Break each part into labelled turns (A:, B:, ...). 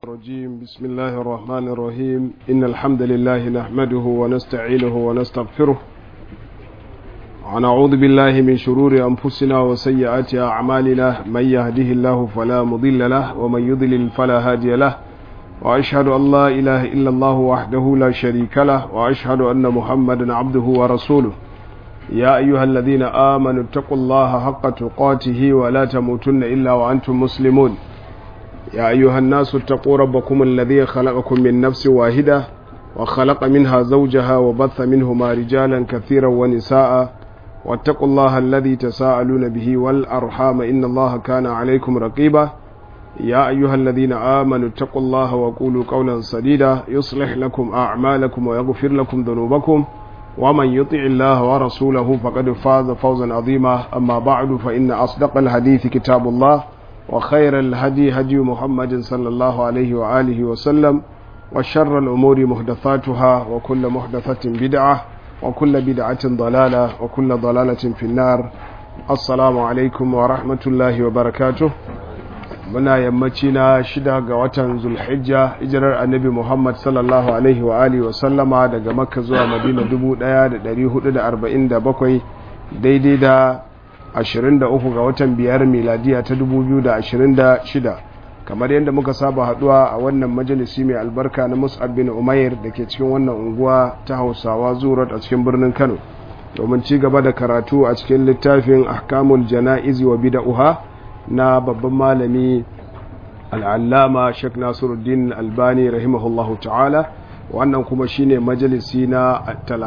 A: الرجيم بسم الله الرحمن الرحيم إن الحمد لله نحمده ونستعينه ونستغفره ونعوذ بالله من شرور أنفسنا وسيئات أعمالنا من يهده الله فلا مضل له ومن يضلل فلا هادي له وأشهد أن لا إله إلا الله وحده لا شريك له وأشهد أن محمدا عبده ورسوله يا أيها الذين آمنوا اتقوا الله حق تقاته ولا تموتن إلا وأنتم مسلمون يا أيها الناس اتقوا ربكم الذي خلقكم من نفس واحدة وخلق منها زوجها وبث منهما رجالا كثيرا ونساء واتقوا الله الذي تساءلون به والأرحام إن الله كان عليكم رقيبا يا أيها الذين آمنوا اتقوا الله وقولوا قولا سديدا يصلح لكم أعمالكم ويغفر لكم ذنوبكم ومن يطع الله ورسوله فقد فاز فوزا عظيما أما بعد فإن أصدق الحديث كتاب الله وخير الهدي هدي محمد صلى الله عليه وآله وسلم وشر الأمور محدثاتها وكل محدثة بدعة وكل بدعة ضلالة وكل ضلالة في النار السلام عليكم ورحمة الله وبركاته muna yammaci na shida ga watan zulhijja hijirar annabi muhammad sallallahu alaihi wa alihi wa sallama daga makka zuwa madina 1447 daidai da 23 ga watan biyar miladiya ta 2026 kamar yadda muka saba haduwa a wannan majalisi mai albarka na mus'ab bin umair da ke cikin wannan unguwa ta hausawa zurat a cikin birnin kano domin ci gaba da karatu a cikin littafin ahkamul jana'izi wa bida'uha na babban malami al'allama sheikh nasiruddin albani rahimahullahu ta'ala wannan kuma shine majalisi na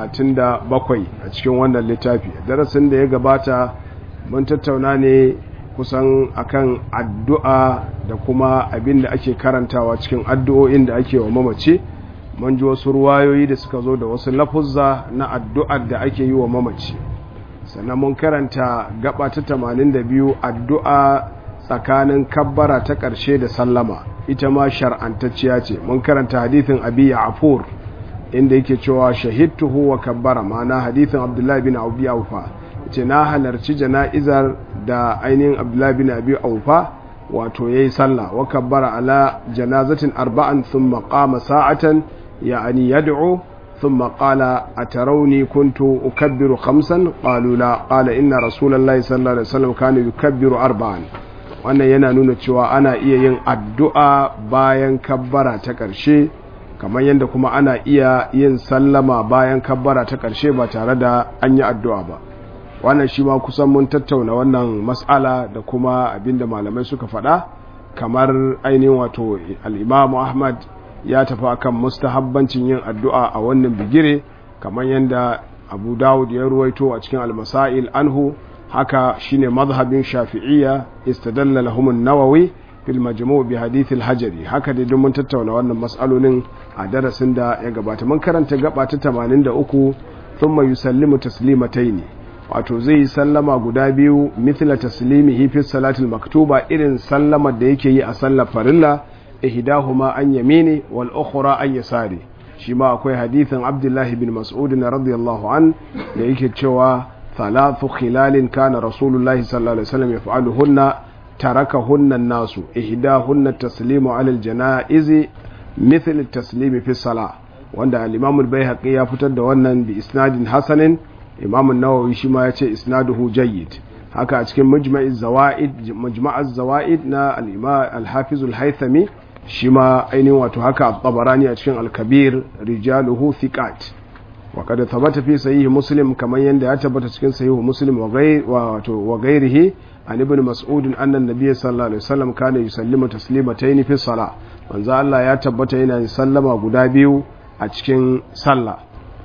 A: 37 a cikin wannan littafi darasin da ya gabata mun tattauna ne kusan akan addu'a da kuma abin da ake karantawa cikin addu'o'in da ake wa mamaci mun ji wasu ruwayoyi da suka zo da wasu lafuzza na addu'ar da ake yi wa mamaci sannan mun karanta gaba ta 82 addu'a tsakanin kabbara ta ƙarshe da sallama ita ma shar'antacciya ce mun karanta hadithin abi afur inda yake cewa shahidtuhu wa kabbara ma'ana hadithin abdullahi bin abi aufa ce na halarci jana'izar da ainihin abdullahi bin abi aufa wato yayi sallah wa kabbara ala janazatin arba'an thumma qama sa'atan ya'ani yad'u ثم قال أتروني كنت أكبر خمسا قالوا لا قال إن رسول الله صلى الله عليه وسلم كان يكبر أربعا wannan yana nuna cewa ana iya yin addu'a bayan kabbara ta ƙarshe kamar yadda kuma ana iya yin sallama bayan kabbara ta ƙarshe ba tare da an yi addu'a ba wannan shi ma kusan mun tattauna wannan matsala da kuma abinda malamai suka faɗa kamar ainihin wato al'imamu ahmad ya tafi akan mustahabbancin yin addu'a a wannan bigire kamar yadda abu dawud ya ruwaito a cikin almasail anhu haka shine mazhabin shafi'iyya istadalla lahum an-nawawi fil majmu' bi hadith al-hajari haka dai mun tattauna wannan mas'alolin a darasin da ya gabata mun karanta gaba ta 83 thumma yusallimu taslimatayn wato zai yi sallama guda biyu mithla taslimihi fi salatil maktuba irin sallamar da yake yi a sallar farilla ihdahuma an yamini wal ukhra an yasari shi ma akwai hadithin abdullahi bin mas'ud radiyallahu an da yake cewa thalathu khilalin kana rasulullahi sallallahu alaihi wasallam yaf'aluhunna tarakahunna an-nasu ihdahunna at-taslimu 'ala al-janaiz mithl at-taslimi fi salah wanda al-imam al-baihaqi ya fitar da wannan bi isnadin hasanin imam an-nawawi shi ma yace isnaduhu jayyid haka a cikin mujma'iz zawaid mujma'az zawaid na al-imam al-hafiz al-haythami shi ma ainihin wato haka tabarani a cikin al-kabir rijaluhu thiqat wa kad thabata fi sahih muslim kaman yanda ya tabbata cikin sahih muslim wa ghayr wato wa ghayrihi an ibn mas'ud anna an-nabiy sallallahu alaihi wasallam kana yusallimu taslimatayn fi salah manzo Allah ya tabbata yana yin sallama guda biyu a cikin sallah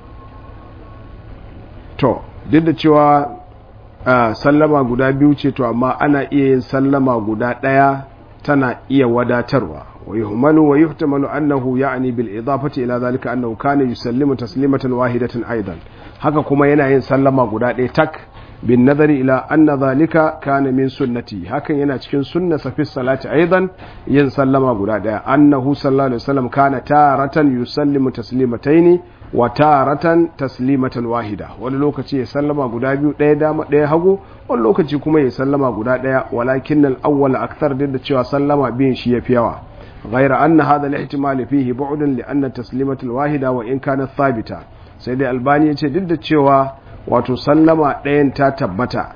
A: to duk da cewa sallama guda biyu ce to amma ana iya yin sallama guda ɗaya tana iya wadatarwa ويهمل ويحتمل أنه يعني بالإضافة إلى ذلك أنه كان يسلم تسليمة واحدة أيضا haka kuma yana yin sallama guda ɗaya tak bin nazari ila anna zalika kana min sunnati hakan yana cikin sunna safi salati aidan yin sallama guda ɗaya annahu sallallahu alaihi wasallam kana taratan yusallimu taslimataini wa taratan taslimatan wahida wani lokaci ya sallama guda biyu ɗaya dama ɗaya hagu wani lokaci kuma ya sallama guda ɗaya walakin al awwal akthar da cewa sallama biyun shi yafi yawa غير أن هذا الاحتمال فيه بعد لأن التسليمة الواحدة وإن كانت ثابتة سيد الباني يتدد cewa wato sallama ɗayan ta tabbata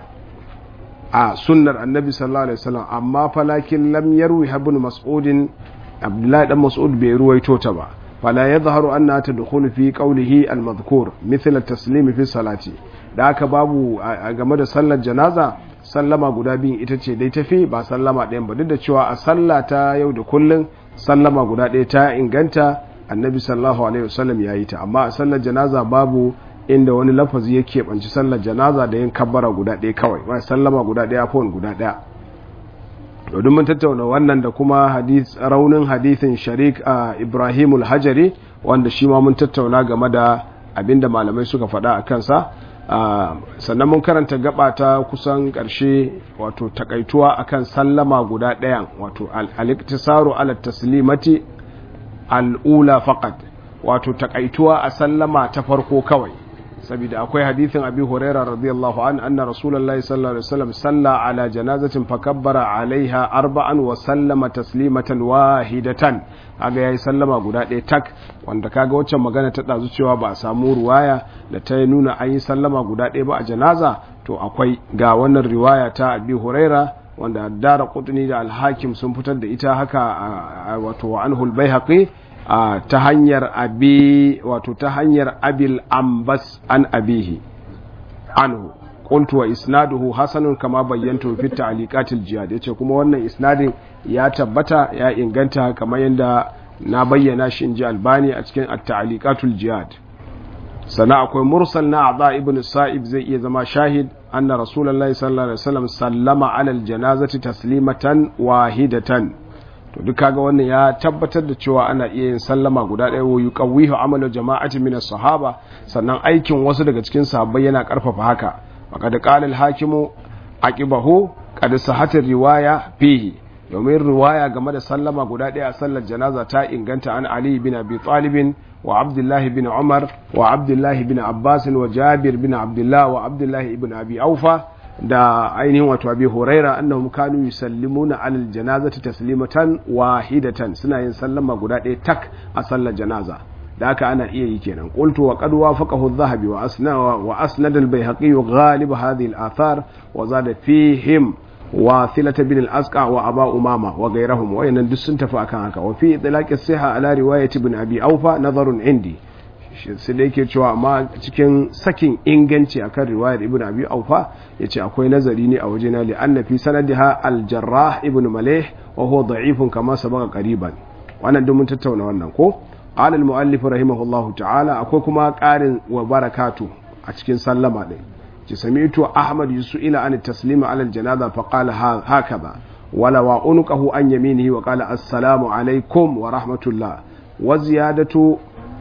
A: a sunnar annabi sallallahu alaihi wasallam amma falakin lam yarwi ibn mas'udin abdullahi dan mas'ud bai ruwaito ta ba fala yadhharu anna tadkhulu fi qawlihi al-madhkur mithla at-taslim fi salati da haka babu a game da sallar janaza sallama guda biyun ita ce dai tafi ba sallama ɗayan ba duk da cewa a sallah ta yau da kullun sallama guda ɗaya ta inganta annabi sallallahu alaihi wasallam ya yi ta amma a sallar janaza babu inda wani lafazi ya keɓanci sallar janaza da yin kabbara guda ɗaya kawai ba sallama guda ɗaya fon guda ɗaya domin mun tattauna wannan da kuma raunin hadithin sharik a ibrahimul hajari wanda shi ma mun tattauna game da abinda malamai suka faɗa a kansa sannan mun karanta gaba ta kusan ƙarshe wato takaituwa akan sallama guda ɗayan wato al-iktisaru ala taslimati al'ula faqat wato takaituwa a sallama ta farko kawai saboda akwai hadithin abi huraira radiyallahu an anna rasulullahi sallallahu alaihi wasallam salla ala janazatin fakabbara alaiha arba'an wa sallama taslimatan wahidatan kaga yayi sallama guda ɗaya tak wanda kaga waccan magana ta dazu cewa ba a samu ruwaya da ta nuna an yi sallama guda ɗaya ba a janaza to akwai ga wannan riwaya ta abi huraira wanda dara qutni da al-hakim sun fitar da ita haka wato wa anhul baihaqi Uh, ta hanyar abi wato ta hanyar abil ambas an abihi anhu qultu wa isnaduhu hasanun kama bayyantu fi ta'liqatil jihad yace kuma wannan isnadin ya tabbata ya inganta kamar yadda na bayyana shi inji albani a cikin at-ta'liqatul jihad sana akwai mursal na adha ibn sa'ib zai iya zama shahid anna rasulullahi sallallahu alaihi wasallam sallama ala al-janazati taslimatan wahidatan to duk kaga wannan ya tabbatar da cewa ana iya yin sallama guda ɗaya wa yuqawwihu amalu jama'ati min as-sahaba sannan aikin wasu daga cikin sahabbai yana karfafa haka faqad qala al-hakimu aqibahu qad sahhat riwaya fihi domin riwaya game da sallama guda ɗaya a sallar janaza ta inganta an ali bin abi talib wa abdullahi bin umar wa abdullahi bin abbas wa jabir bin abdullah wa abdullahi ibn abi aufa da ainihin wato abi huraira annahum kanu yusallimuna alal janazati taslimatan wahidatan suna yin sallama guda ɗaya tak a sallar janaza da haka ana iya yi kenan qultu wa qad wafaqahu adh-dhahabi wa asna wa asnad al-bayhaqi ghalib hadhihi al-athar wa zada fihim wa thilata bin al-asqa wa aba umama wa ghayrahum wa yanan duk sun tafi akan haka wa fi idlaq as-siha ala riwayati ibn abi awfa nazarun indi sai da yake cewa amma cikin sakin inganci akan riwayar ibn abi aufa yace akwai nazari ne a wajena li anna fi sanadiha al jarrah ibn malih wa huwa da'ifun kama sabaqa qariban wannan duk mun tattauna wannan ko qala al muallif rahimahullahu ta'ala akwai kuma qarin wa barakatu a cikin sallama din ki sami'tu ahmad yusuila an taslima ala al janaza fa qala hakaza wala wa unqahu an yaminihi wa qala assalamu alaikum wa rahmatullah wa ziyadatu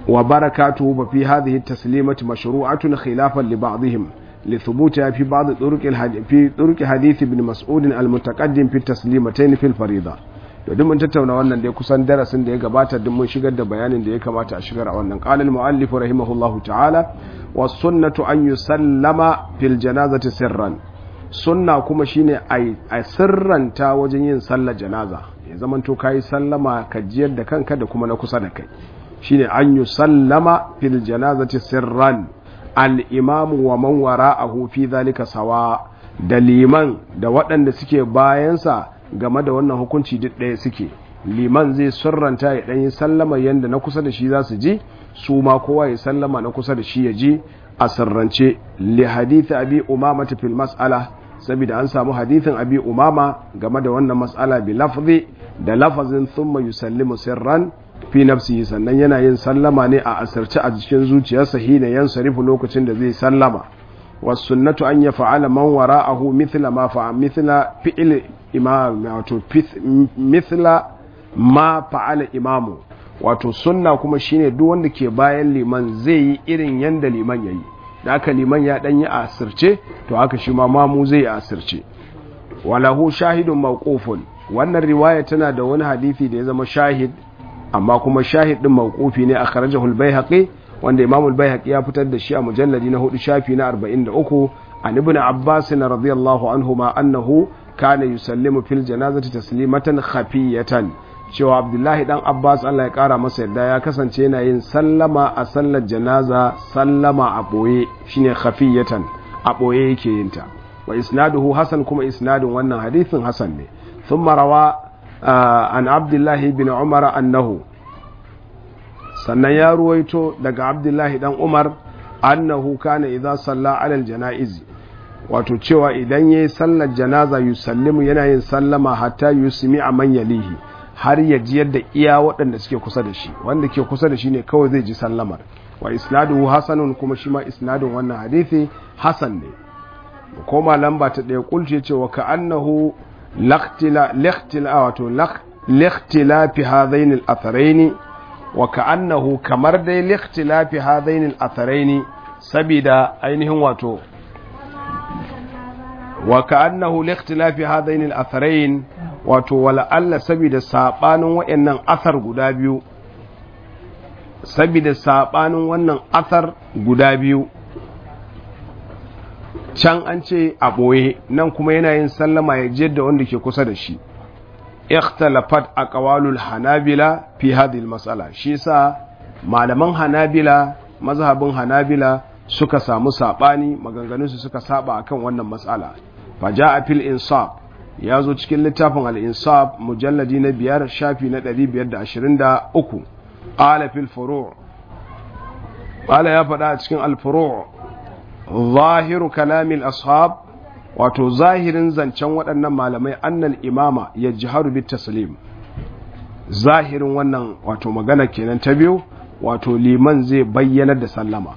A: وبركاته ففي هذه التسليمة مشروعة خلافا لبعضهم لثبوتها في بعض طرق الحديث في طرق حديث ابن مسعود المتقدم في التسليمتين في الفريضة to duk mun tattauna wannan dai kusan darasin da ya gabata duk mun shigar da bayanin da ya kamata a shigar a wannan qala al-muallif rahimahullahu ta'ala was sunnatu an yusallama fil janazati sirran sunna kuma shine a sirranta wajen yin sallar janaza ya zamanto kai sallama ka jiyar da kanka da kuma na kusa da kai shine an yi sallama fil janazati sirran al'imamu wa man wara'ahu fi zalika sawa da liman da waɗanda suke bayansa game da wannan hukunci duk ɗaya suke liman zai sirranta ya ɗanyi sallama yadda na kusa da shi za su ji su ma kowa ya sallama na kusa da shi ya ji a sirrance li hadithi abi umama fil mas'ala saboda an samu hadithin abi umama game da wannan mas'ala bi lafzi da lafazin thumma yusallimu sirran fi nafsihi sannan yana yin sallama ne a asirce a cikin zuciyarsa hina yan sarifu lokacin da zai sallama was sunnatu an yaf'ala man wara'ahu mithla ma fa'a mithla fi'l imam wato mithla ma fa'ala imamu wato sunna kuma shine duk wanda ke bayan liman zai yi irin yanda liman yayi da aka liman ya dan yi asirce to haka shi ma mamu zai yi asirce walahu shahidun mawqufun wannan riwaya tana da wani hadisi da ya zama shahid amma kuma shahid din mawqufi ne akhrajahu al-baihaqi wanda imam al-baihaqi ya fitar da shi a mujalladi na hudu shafi na 43 an ibn abbas radiyallahu anhuma annahu kana yusallimu fil janazati taslimatan khafiyatan cewa abdullahi dan abbas allah ya kara masa yadda ya kasance yana yin sallama a sallar janaza sallama a ɓoye shine khafiyatan a ɓoye yake yin ta wa isnaduhu hasan kuma isnadin wannan hadithin hasan ne ثم روى عن عبد الله بن عمر أنه sannan ya ruwaito daga abdullahi dan umar annahu kana idza salla ala aljana'iz wato cewa idan yayi sallar janaza yusallimu yana yin sallama hatta yusmi a man yalihi har ya ji yadda iya waɗanda suke kusa da shi wanda ke kusa da shi ne kawai zai ji sallamar wa isnaduhu hasanun kuma shi ma isnadun wannan hadisi hasan ne koma lamba ta ɗaya kulce cewa ka annahu لاختلا wato لاختلاف هذين الاثرين وكانه kamar dai لاختلاف هذين الاثرين sabida ainihin wato وكانه لاختلاف هذين الاثرين wato wala Allah sabida sabanin wayannan athar guda biyu sabida sabanin wannan athar guda biyu can an ce a ɓoye nan kuma yana yin sallama ya je da wanda ke kusa da shi ikhtalafat aqwalul hanabila fi hadhihi mas'ala shi sa malaman hanabila mazhabin hanabila suka samu sabani maganganun su suka saba akan wannan mas'ala fa jaa fil insaf ya zo cikin littafin al insaf mujalladi na biyar shafi na 523 qala fil furu' qala ya faɗa a cikin al furu' zahiru kalamil ashab wato zahirin zancen waɗannan malamai annal imama ya jiharu bit taslim zahirin wannan wato magana kenan ta biyu wato liman zai bayyanar da sallama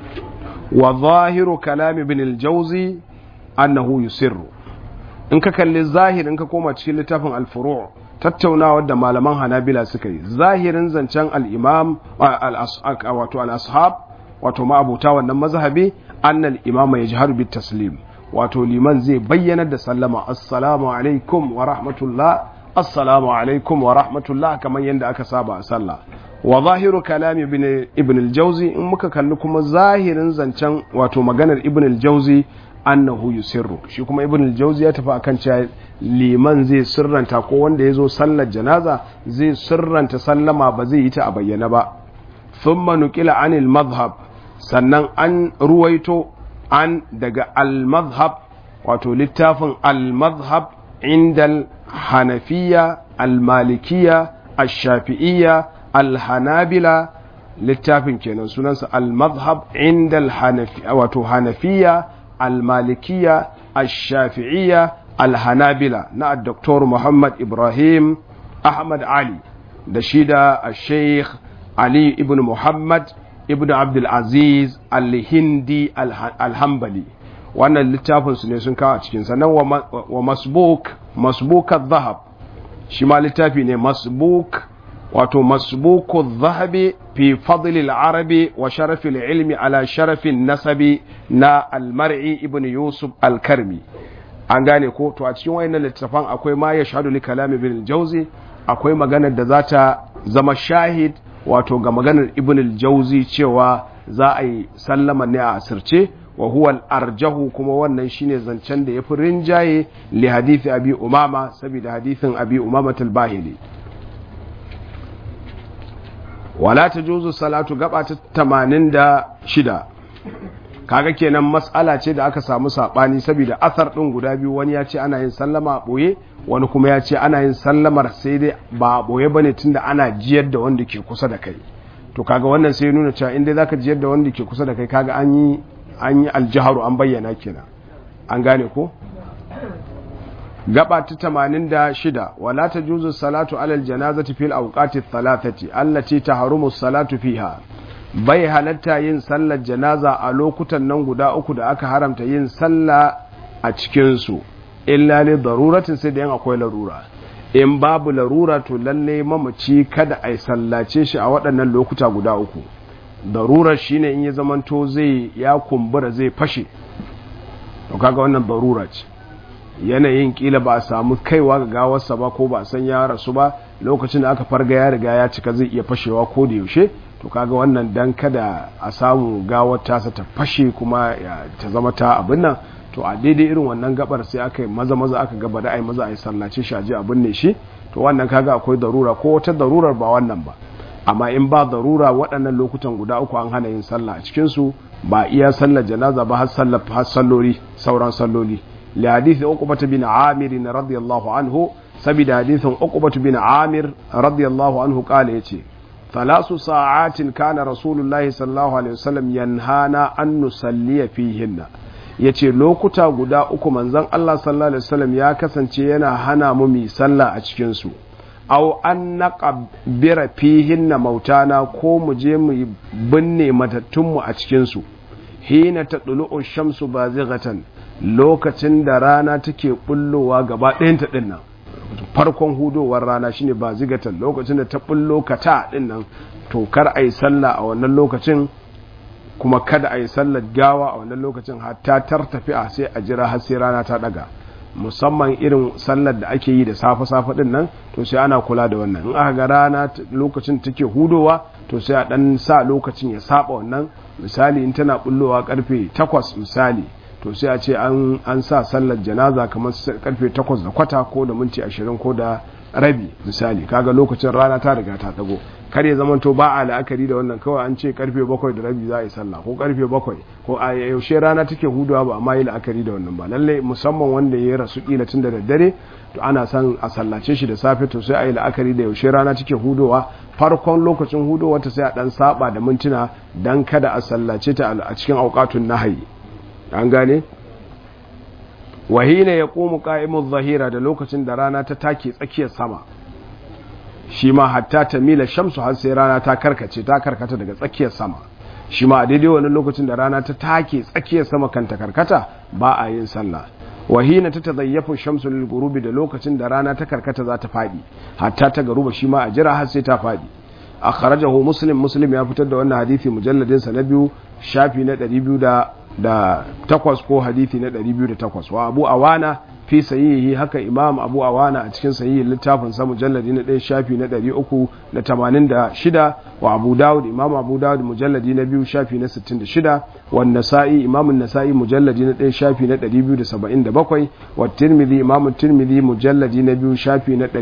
A: wa zahiru kalami bin aljauzi annahu yusirru in ka kalli zahirin ka koma cikin littafin alfuru tattaunawa da malaman hanabila suka yi zahirin zancen al-imam wato al-ashab wato ma'abuta wannan mazhabi annal imama ya jihar bit taslim wato liman zai bayyanar da sallama assalamu alaikum wa rahmatullah assalamu alaikum wa rahmatullah kamar yadda aka saba a sallah wa zahiru kalami ibn al-jawzi in muka kalli kuma zahirin zancen wato maganar ibn al-jawzi annahu yusirru shi kuma ibn al-jawzi ya tafi akan cewa liman zai sirranta ko wanda ya zo sallar janaza zai sirranta sallama ba zai yi ta a bayyana ba thumma nuqila anil madhhab sannan an ruwaito an daga al-madhhab wato littafin al-madhhab inda hanafiya al-malikiya al-shafi'iyya al-hanabila littafin kenan sunansa al-madhhab inda al-hanafiya wato hanafiya al-malikiya al-shafi'iyya al-hanabila na Dr. Muhammad Ibrahim Ahmad Ali da shi da Sheikh Ali ibn Muhammad ibn Abdulaziz al-Hindi al-Hambali wannan littafin su ne sun kawo a cikin sannan wa masbuk masbukat zahab shi ma littafi ne masbuk wato masbuku zahabi fi fadli al-arabi wa sharafi al-ilmi ala sharafi nasabi na al-mar'i ibn yusuf al-karmi an gane ko to a cikin wayannan littafan akwai ma yashhadu li kalami ibn jauzi akwai maganar da za ta zama shahid wato ga maganar ibn al-jauzi cewa za a yi sallama ne a asirce wa huwa al-arjahu kuma wannan shine zancen da yafi rinjaye li hadisi abi umama saboda hadisin abi umama al-bahili wala tajuzu salatu gaba ta 86 kaga kenan mas'ala ce da aka samu sabani saboda asar din guda biyu wani ya ce ana yin sallama a boye wani kuma ya ce ana yin sallamar sai dai ba a boye bane tunda ana jiyar da wanda ke kusa da kai to kaga wannan sai nuna cewa inda zaka jiyar da wanda ke kusa da kai kaga an yi an yi aljaharu an bayyana kenan an gane ko gaba ta 86 wala tajuzu salatu alal janazati fil awqati thalathati allati tahrumu salatu fiha bai halatta yin sallar janaza a lokutan nan guda uku da aka haramta yin sallah a cikinsu illa ne daruratin sai da yin akwai larura in babu larura to lalle mamaci kada a yi sallace shi a waɗannan lokuta guda uku darurar shine in ya zamanto zai ya kumbura zai fashe to kaga wannan darura ce yanayin kila ba a samu kaiwa ga gawarsa ba ko ba a san ya rasu ba lokacin da aka farga ya riga ya cika zai iya fashewa ko da yaushe to kaga wannan dan kada a samu gawar tasa ta fashe kuma ta zama ta abin nan to a daidai irin wannan gabar sai aka yi maza maza aka gaba da ai maza ai sallace shi aje abin ne shi to wannan kaga akwai darura ko wata darurar ba wannan ba amma in ba darura waɗannan lokutan guda uku an hana yin sallah a cikin su ba iya sallar janaza ba har sallar har salloli sauran salloli li hadithi uqbah bin amir radiyallahu anhu sabida hadithin uqbah bin amir radiyallahu anhu kala yace ثلاث ساعات كان رسول الله صلى الله عليه وسلم ينهانا أن نصلي فيهن yace lokuta guda uku manzon Allah sallallahu alaihi wasallam ya kasance yana hana mu mi sallah a cikin su aw an naqbira fihinna mautana ko mu je mu binne matattun mu a cikin su hina tadlu'u shamsu bazighatan lokacin da rana take bullowa gaba ɗayan ta dinnan farkon hudowar rana shine ba zigatan lokacin da ta bullo kata din nan to kar a yi sallah a wannan lokacin kuma kada a yi sallar gawa a wannan lokacin hatta tartafi a sai a jira har sai rana ta daga musamman irin sallar da ake yi da safe-safe din nan to sai ana kula da wannan in aka ga rana lokacin take hudowa to sai a dan sa lokacin ya saba wannan misali in tana bullowa karfe 8 misali to sai a ce an sa sallar janaza kamar karfe 8 da kwata ko da minti 20 ko da rabi misali kaga lokacin rana ta riga ta dago kar ya zamanto ba a la'akari da wannan kawai an ce karfe 7 da rabi za a yi sallah ko karfe 7 ko a yaushe rana take huduwa ba amma yi la'akari da wannan ba lalle musamman wanda ya rasu kila tun da daddare to ana son a sallace shi da safe to sai a yi la'akari da yaushe rana take hudowa farkon lokacin hudowa ta sai a dan saba da mintuna dan kada a sallace ta a cikin auqatun nahyi an gane wahina ya ƙomu ƙa'imun zahira da lokacin da rana ta take tsakiyar sama shi ma hatta ta mila shamsu har sai rana ta karkace ta karkata daga tsakiyar sama shi ma a daidai wani lokacin da rana ta take tsakiyar sama kan ta karkata ba a yin sallah wahina ta tazayyafu shamsu lil gurubi da lokacin da rana ta karkata za ta faɗi hatta ta garuba shi ma a jira har sai ta faɗi akhrajahu muslim muslim ya fitar da wannan hadisi mujalladin sa na biyu shafi na 200 da takwas ko hadithi na 208 wa abu awana fi sahihi haka imam abu awana a cikin sahihi littafin sa mujalladi na ɗaya shafi na 386 wa abu dawud imam abu dawud mujalladi na biyu shafi na 66 wa nasa'i imam nasa'i mujalladi na ɗaya shafi na 277 wa tirmidhi imam tirmidhi mujalladi na biyu shafi na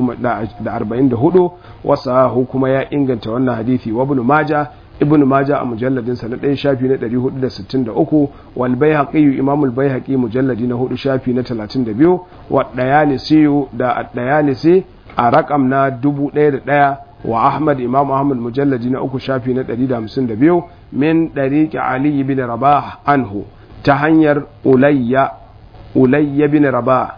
A: 144 wa sahahu kuma ya inganta wannan hadithi wa ibn majah ibn majah a mujalladin sa na ɗaya shafi na 463 wal baihaqi imam al baihaqi mujalladi na hudu shafi na 32 wa dayalisi da dayalisi a rakam na 1001 wa ahmad imam ahmad mujalladi na uku shafi na 152 min dariqi ali ibn rabah anhu ta hanyar ulayya ulayya bin rabah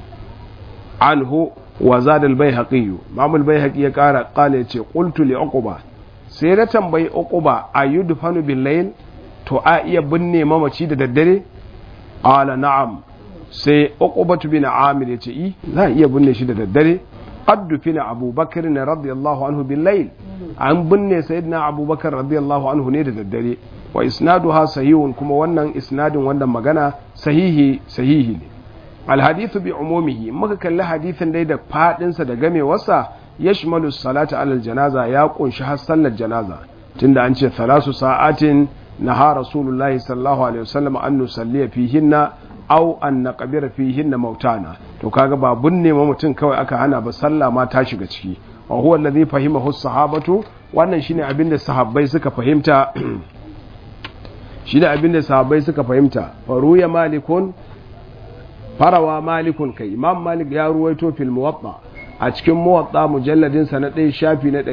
A: anhu wa zada al baihaqi imam al baihaqi ya kara qala yace qultu li uqba sai na tambayi uquba a yi dufanu billayl to a iya binne mamaci da daddare ala na'am sai uqubatu bin amir yace i za a iya binne shi da daddare addufina abubakar ne radiyallahu anhu billayl an binne sayyidina abubakar radiyallahu anhu ne da daddare wa isnaduha sahihun kuma wannan isnadin wannan magana sahihi sahihi ne alhadithu bi umumihi muka kalli hadithin dai da fadinsa da gamewarsa yashmalu salata alal janaza ya kunshi har sallar janaza tunda an ce thalasu sa'atin naha rasulullahi sallallahu alaihi wasallam an nusalliya fihinna aw an naqbira fihinna mautana to kaga ba bunne ma mutum kawai aka hana ba sallah ma ta shiga ciki wa huwa alladhi fahimahu sahabatu wannan shine abin da sahabbai suka fahimta shine abin da sahabbai suka fahimta faruya malikun farawa malikun kai imam malik ya ruwaito fil muwatta a cikin muwatta mujalladin sa na ɗaya shafi na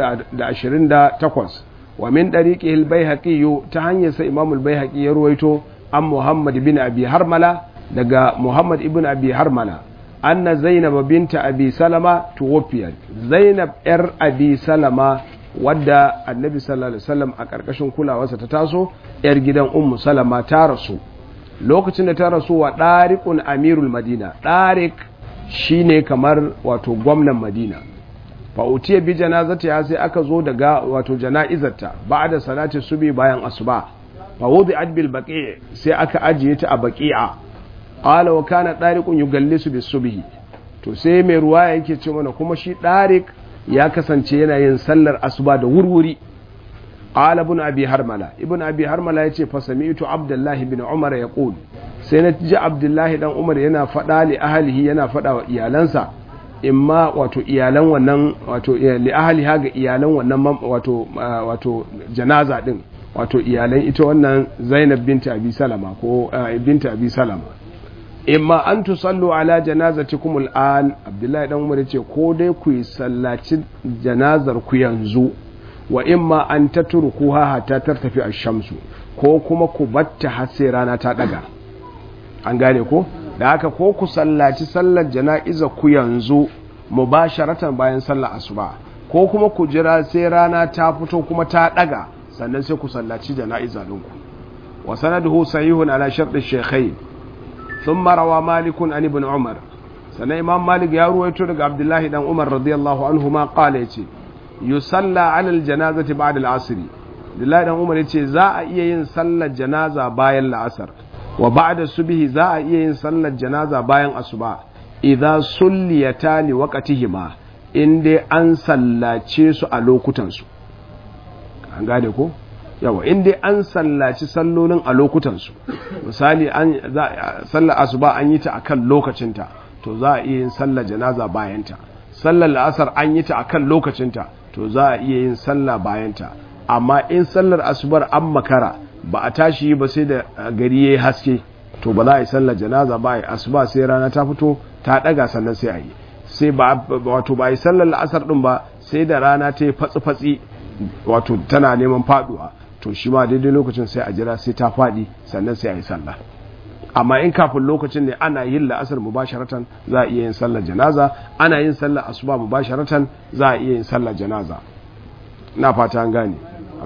A: 228 wa min dariqihi al-baihaqi ta hanyar sa imam al-baihaqi ya ruwaito an muhammad bin abi harmala daga muhammad ibn abi harmala anna zainab binta abi salama tuwafiyat zainab yar abi salama wadda annabi sallallahu alaihi wasallam a karkashin kulawarsa ta taso yar gidan ummu salama ta rasu lokacin da ta rasu wa ɗariƙun amirul madina ɗarik shine kamar wato gwamnan madina fa'utiya bi janazata ya sai aka zo daga wato jana'izarta ba da salati subi bayan asuba fa wudi adbil baqi sai aka ajiye ta a baqi'a qala wa kana ɗariƙun yugallisu bis subhi to sai mai ruwa yake ce mana kuma shi ɗarik ya kasance yana yin sallar asuba da wurwuri قال ابن ابي هرمله ابن ابي هرمله yace fa sami'tu abdullah ibn umar yaqul sai na ji abdullah dan umar yana fada li ahlihi yana fada wa iyalansa imma wato iyalan wannan wato li ahliha ga iyalan wannan wato wato janaza din wato iyalan ita wannan Zainab binti Abi Salama ko binti Abi Salama imma an tusallu ala janazatikum al'an Abdullahi dan Umar yace ko dai ku yi sallaci janazar ku yanzu wa imma an tatrukuha hatta tartafi ash-shamsu ko kuma ku batta har sai rana ta daga an gane ko da haka ko ku sallaci sallar jana'iza ku yanzu mubasharatan bayan sallar asuba ko kuma ku jira sai rana ta fito kuma ta daga sannan sai ku sallaci jana'iza ɗinku wa sanaduhu sahihun ala sharɗin shekai sun marawa malikun an ibn umar sannan imam malik ya ruwaito daga abdullahi dan umar radiyallahu anhu ma qala yace yusalla ala aljanazati ba'da al-asr abdullahi dan umar yace za a iya yin sallar janaza bayan la'asar wa ba'da subhi za a iya yin sallar janaza bayan asuba idza sulliyata li waqtihima in dai an sallace su a lokutan su an gane ko yawa in dai an sallaci sallolin a lokutansu misali an sallar asuba an yi ta akan lokacinta to za a iya yin sallar janaza bayanta sallar la'asar an yi ta akan lokacinta to za a iya yin sallah bayanta amma in sallar asubar an makara ba a tashi ba sai da gari yayi haske to ba za a yi sallar janaza ba a asuba sai rana ta fito ta daga sannan sai a yi sai ba wato ba yi sallar la'asar din ba sai da rana ta yi fatsi-fatsi wato tana neman faduwa to shi ma daidai lokacin sai a jira sai ta fadi sannan sai a yi sallah amma in kafin lokacin ne ana yin la'asar mubasharatan za a iya yin sallar janaza ana yin sallar asuba mubasharatan za a iya yin sallar janaza na fata an gane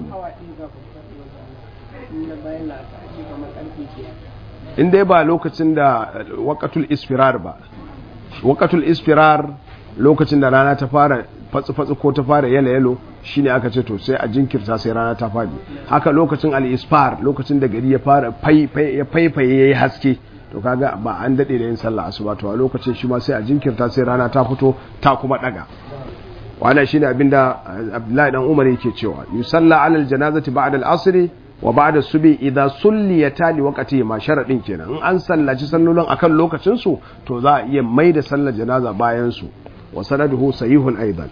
A: in dai ba lokacin da wakatul isfirar ba wakatul isfirar lokacin da rana ta fara fatsi-fatsi ko ta fara yalo-yalo shi ne aka ce to sai a jinkirta sai rana ta fadi haka lokacin al-isfar lokacin da gari ya fara faifaye ya yi haske to kaga ba an daɗe da yin sallah asuba to a lokacin shi ma sai a jinkirta sai rana ta fito ta kuma ɗaga wannan shine abin da abdullahi dan umar yake cewa yusalla alal janazati ba'da al-asr wa ba'da subi idza sulliyata li waqti ma sharadin kenan in an sallaci sallolin akan lokacin su to za a iya mai da sallar janaza bayan su wa sanaduhu sahihun aidan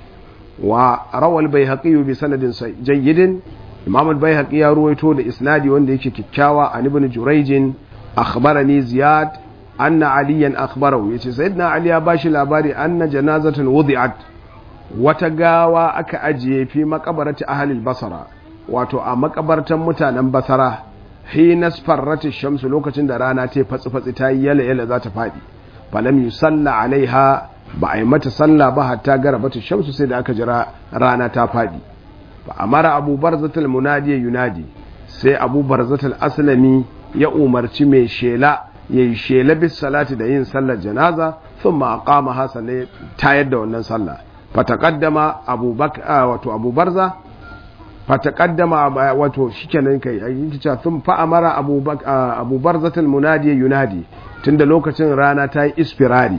A: wa rawa al-baihaqi bi sanadin jayyidin imam al-baihaqi ya ruwaito da isnadi wanda yake kikkiawa an ibn jurayj akhbarani ziyad anna aliyan akhbarahu yace sayyidina ali ya bashi labari anna janazatan wudi'at wata gawa aka ajiye fi makabarati ahlil basara wato a makabartan mutanen basara hina sfarrati shamsu lokacin da rana ta fatsi fatsi ta yi yala yala za ta fadi falam yusalla alaiha ba a yi mata sallah ba hatta garabata shamsu sai da aka jira rana ta fadi fa amara abu barzatul munadi yunadi sai abu barzatul aslami ya umarci mai shela yayi shela bis salati da yin sallar janaza thumma aqama hasane tayar da wannan sallah fataqaddama abu bakar wato abu barza fataqaddama wato shikenan kai yake cewa sun fa amara abu abu barzatul munadi yunadi tunda lokacin rana ta yi isfirari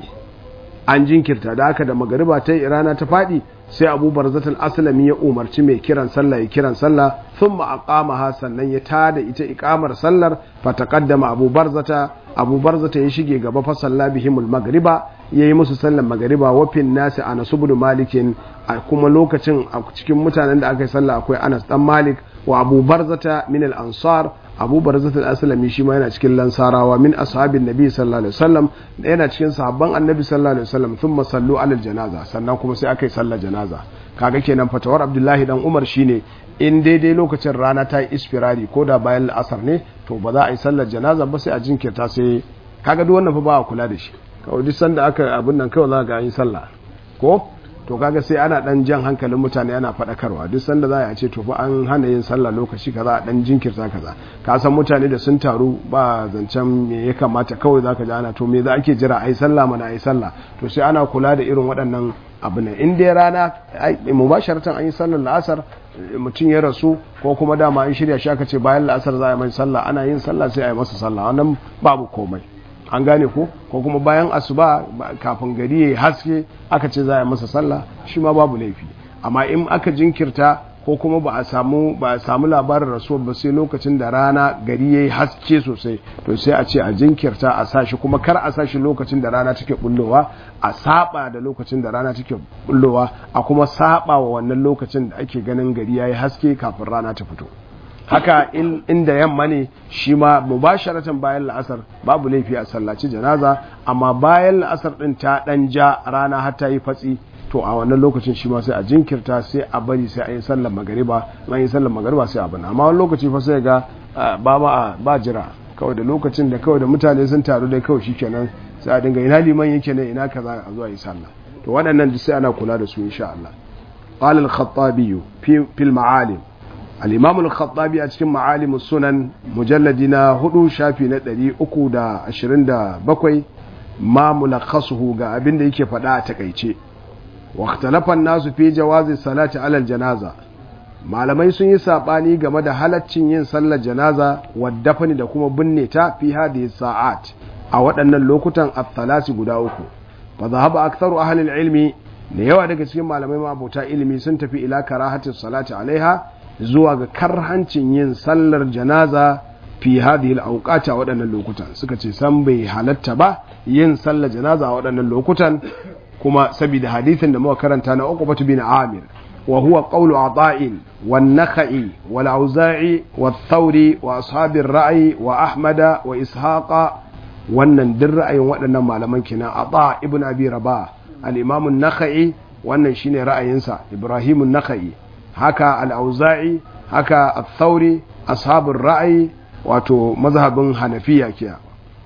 A: an jinkirta da aka da magariba ta yi rana ta fadi sai abu barzatul aslami ya umarci mai kiran sallah ya kiran sallah thumma aqamaha sannan ya tada ita iqamar sallar fataqaddama abu barzata abu barzata ya shige gaba fa salla bihimul magriba yayi musu sallar magriba wa fin nasi anas ibn malikin a kuma lokacin a cikin mutanen da aka yi sallah akwai anas dan malik wa abu barzata min al ansar abu barzata al-aslami shi ma yana cikin lansarawa min ashabin nabi sallallahu alaihi wasallam yana cikin sahabban annabi sallallahu alaihi wasallam thumma sallu ala janaza sannan kuma sai aka yi sallar janaza kaga kenan fatawar abdullahi dan umar shine in daidai lokacin rana ta yi isfirari ko da bayan la'asar ne to ba za a yi sallar janaza ba sai a jinkirta sai kaga duk wannan fa ba a kula da shi kawai duk sanda aka abin nan kawai za ga an yi sallah ko to kaga sai ana dan jan hankalin mutane ana faɗakarwa duk sanda za a ce to fa an hana yin sallah lokaci kaza a dan jinkirta kaza ka san mutane da sun taru ba zancen me ya kamata kawai zaka ji ana to me za ake jira ai sallah mana ai sallah to sai ana kula da irin waɗannan abu ne in dai rana mubasharatan an yi sallar la'asar mutum ya rasu ko kuma dama an shirya shi aka ce bayan la'asar za a yi mai sallah ana yin sallah sai a yi masa sallah wannan babu komai an gane ko ko kuma bayan asuba kafin gari ya haske aka ce za a yi masa sallah shi ma babu laifi amma in aka jinkirta ko kuma ba a samu ba a samu labarin rasuwar ba sai lokacin da rana gari yayi haske sosai to sai a ce a jinkirta a sashi kuma kar a sashi lokacin da rana take bullowa a saba da lokacin da rana take bullowa a kuma saba wa wannan lokacin da ake ganin gari yayi haske kafin rana ta fito haka inda yamma ne shi ma mubasharatan bayan la'asar babu laifi a sallaci janaza amma bayan la'asar din ta dan ja rana har ta yi fatsi to a wannan lokacin shi ma sai a jinkirta sai a bari sai a yi sallar magariba an yi sallar magariba sai a bana amma wani lokaci fa sai ga ba ma ba jira kawai da lokacin da kawai da mutane sun taru dai kawai shikenan sai a dinga ina liman yake ne ina kaza a zuwa yi sallah to waɗannan duk sai ana kula da su insha Allah قال الخطابي في في المعالم الإمام الخطابي أتكلم معالم السنن مجلدنا هدو شافي ندري أكو دا أشرين دا بكوي ما ملخصه ga abin da yake faɗa a takaice واختلف الناس في جواز الصلاة على الجنازة malamai sun yi sabani game da halaccin yin sallar janaza waddafani da kuma binne ta fi hadhihi sa'at a waɗannan lokutan at-thalasi guda uku fa dhahaba aktharu ahli al-ilmi da yawa daga cikin malamai mabota ilimi sun tafi ila karahatin salati alaiha zuwa ga karhancin yin sallar janaza fi hadhihi al-awqati a waɗannan lokutan suka ce san bai halatta ba yin sallar janaza a waɗannan lokutan kuma saboda hadisin da muka karanta na Uqbah bin Amir wa huwa qawlu Ata'in wan Nakhai wal Auza'i wat Thawri wa ashabir ra'i wa Ahmada wa Ishaqa wannan duk ra'ayin waɗannan malaman kenan Ata ibn Abi Rabah al-Imam an-Nakhai wannan shine ra'ayinsa Ibrahim an-Nakhai haka al-Auza'i haka at-Thawri ashabur ra'i wato mazhabin Hanafiya kiya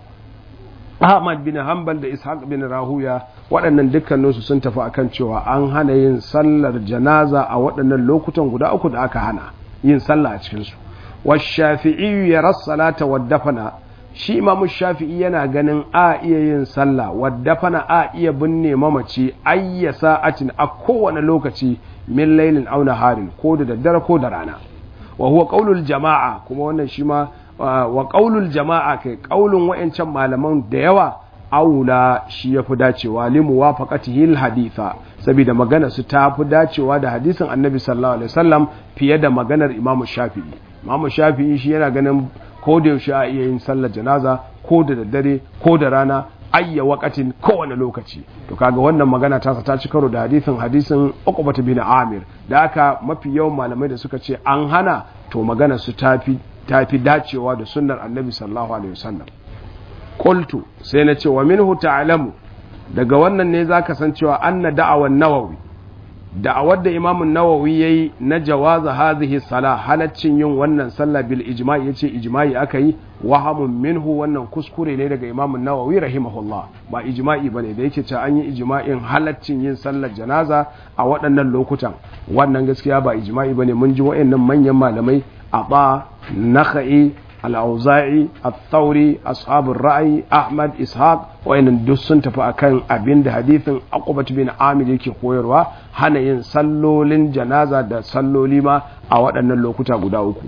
A: Ahmad bin Hanbal da Ishaq bin Rahuya waɗannan dukkaninsu sun tafi akan cewa an hana yin sallar janaza a waɗannan lokutan guda uku da aka hana yin sallah a cikinsu. Washafi'i ya rassalata waddafana shi imamu shafi'i yana ganin a iya yin sallah waddafana a iya binne mamaci ayya sa'atin a kowane lokaci min lailin auna harin ko da daddare ko da rana. Wa huwa qaulul jama'a kuma wannan shi ma wa ƙaulul jama'a kai ƙaulun wa'yancan malaman da yawa aula shi ya fi dacewa limu wa faƙatihil haditha saboda magana su ta fi dacewa da hadisin annabi sallallahu alaihi wasallam fiye da maganar imamu shafi'i imamu shafi'i shi yana ganin ko da yaushe a iya yin sallar janaza ko da daddare ko da rana ayya wakatin kowane lokaci to kaga wannan magana ta ta ci karo da hadisin hadisin uqbah bin amir da aka mafi yawan malamai da suka ce an hana to magana su tafi ta fi dacewa da sunnar annabi sallallahu alaihi wasallam qultu sai na ce wa minhu ta'lamu daga wannan ne zaka san cewa anna da'awan nawawi da'awar da imamun nawawi yayi na jawaza hadhihi salah halaccin yin wannan sallah bil ijma'i yace ijma'i aka yi wahamun minhu wannan kuskure ne daga imamun nawawi rahimahullah ba ijma'i bane da yake cewa an yi ijma'in halaccin yin sallar janaza a waɗannan lokutan wannan gaskiya ba ijma'i bane mun ji waɗannan manyan malamai aba nakhai al-auza'i al-thawri ashabul ra'i ahmad ishaq wayannan duk sun tafi akan abin da hadithin aqubat bin amir yake koyarwa hana yin sallolin janaza da salloli ma a waɗannan lokuta guda uku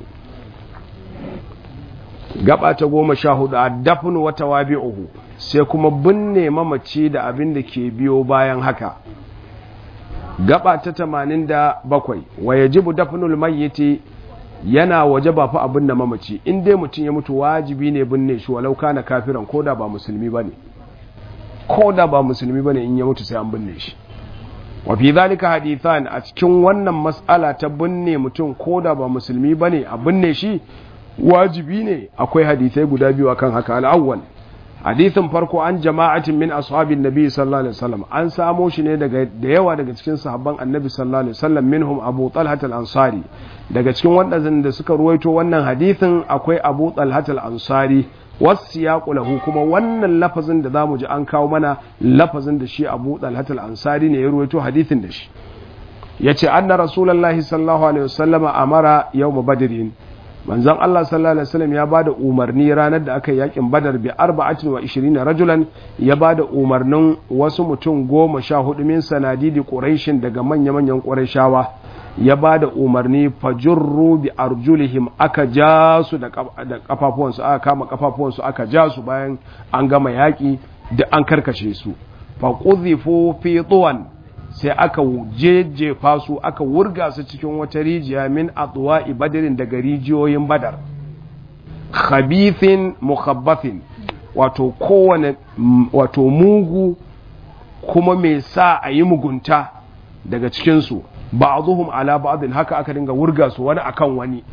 A: gaba ta goma sha hudu a dafin wata wabi'uhu sai kuma binne mamaci da abin da ke biyo bayan haka gaba ta tamanin da bakwai wa yajibu dafnul mayyiti yana waje ba fa abin da mamaci in dai mutum ya mutu wajibi ne binne shi walau kana kafiran ko da ba musulmi bane ko da ba musulmi bane in ya mutu sai an binne shi wa fi zalika hadithan a cikin wannan mas'ala ta binne mutum ko da ba musulmi bane a binne shi wajibi ne akwai hadisai guda biyu akan haka al-awwal hadisin farko an jama'atin min ashabin nabi sallallahu alaihi wasallam an samo shi ne daga da yawa daga cikin sahabban annabi sallallahu alaihi wasallam minhum abu talhat al-ansari daga cikin waɗanda suka ruwaito wannan hadisin akwai abu talhat al-ansari wasiyaqu lahu kuma wannan lafazin da zamu ji an kawo mana lafazin da shi abu talhat al-ansari ne ya ruwaito hadisin da shi yace anna rasulullahi sallallahu alaihi wasallama amara yawm badrin manzon Allah sallallahu alaihi wasallam ya bada umarni ranar da aka yi yakin Badar bi 24 rajulan ya bada umarnin wasu mutum goma sha hudu min sanadidi Quraishin daga manya-manyan Qurayshawa ya bada umarni fajurru bi arjulihim aka ja su da kafafuwansu aka kama kafafuwansu aka ja su bayan an gama yaki da an karkashe su fa qudhifu fi tuwan sai aka jejjefa su aka wurga su cikin wata rijiya min atwa'i badirin daga rijiyoyin badar khabithin mukhabbathin wato kowane wato mugu kuma mai sa a yi mugunta daga cikinsu ba'dhum ala ba'dhin haka aka dinga wurga su wani akan wani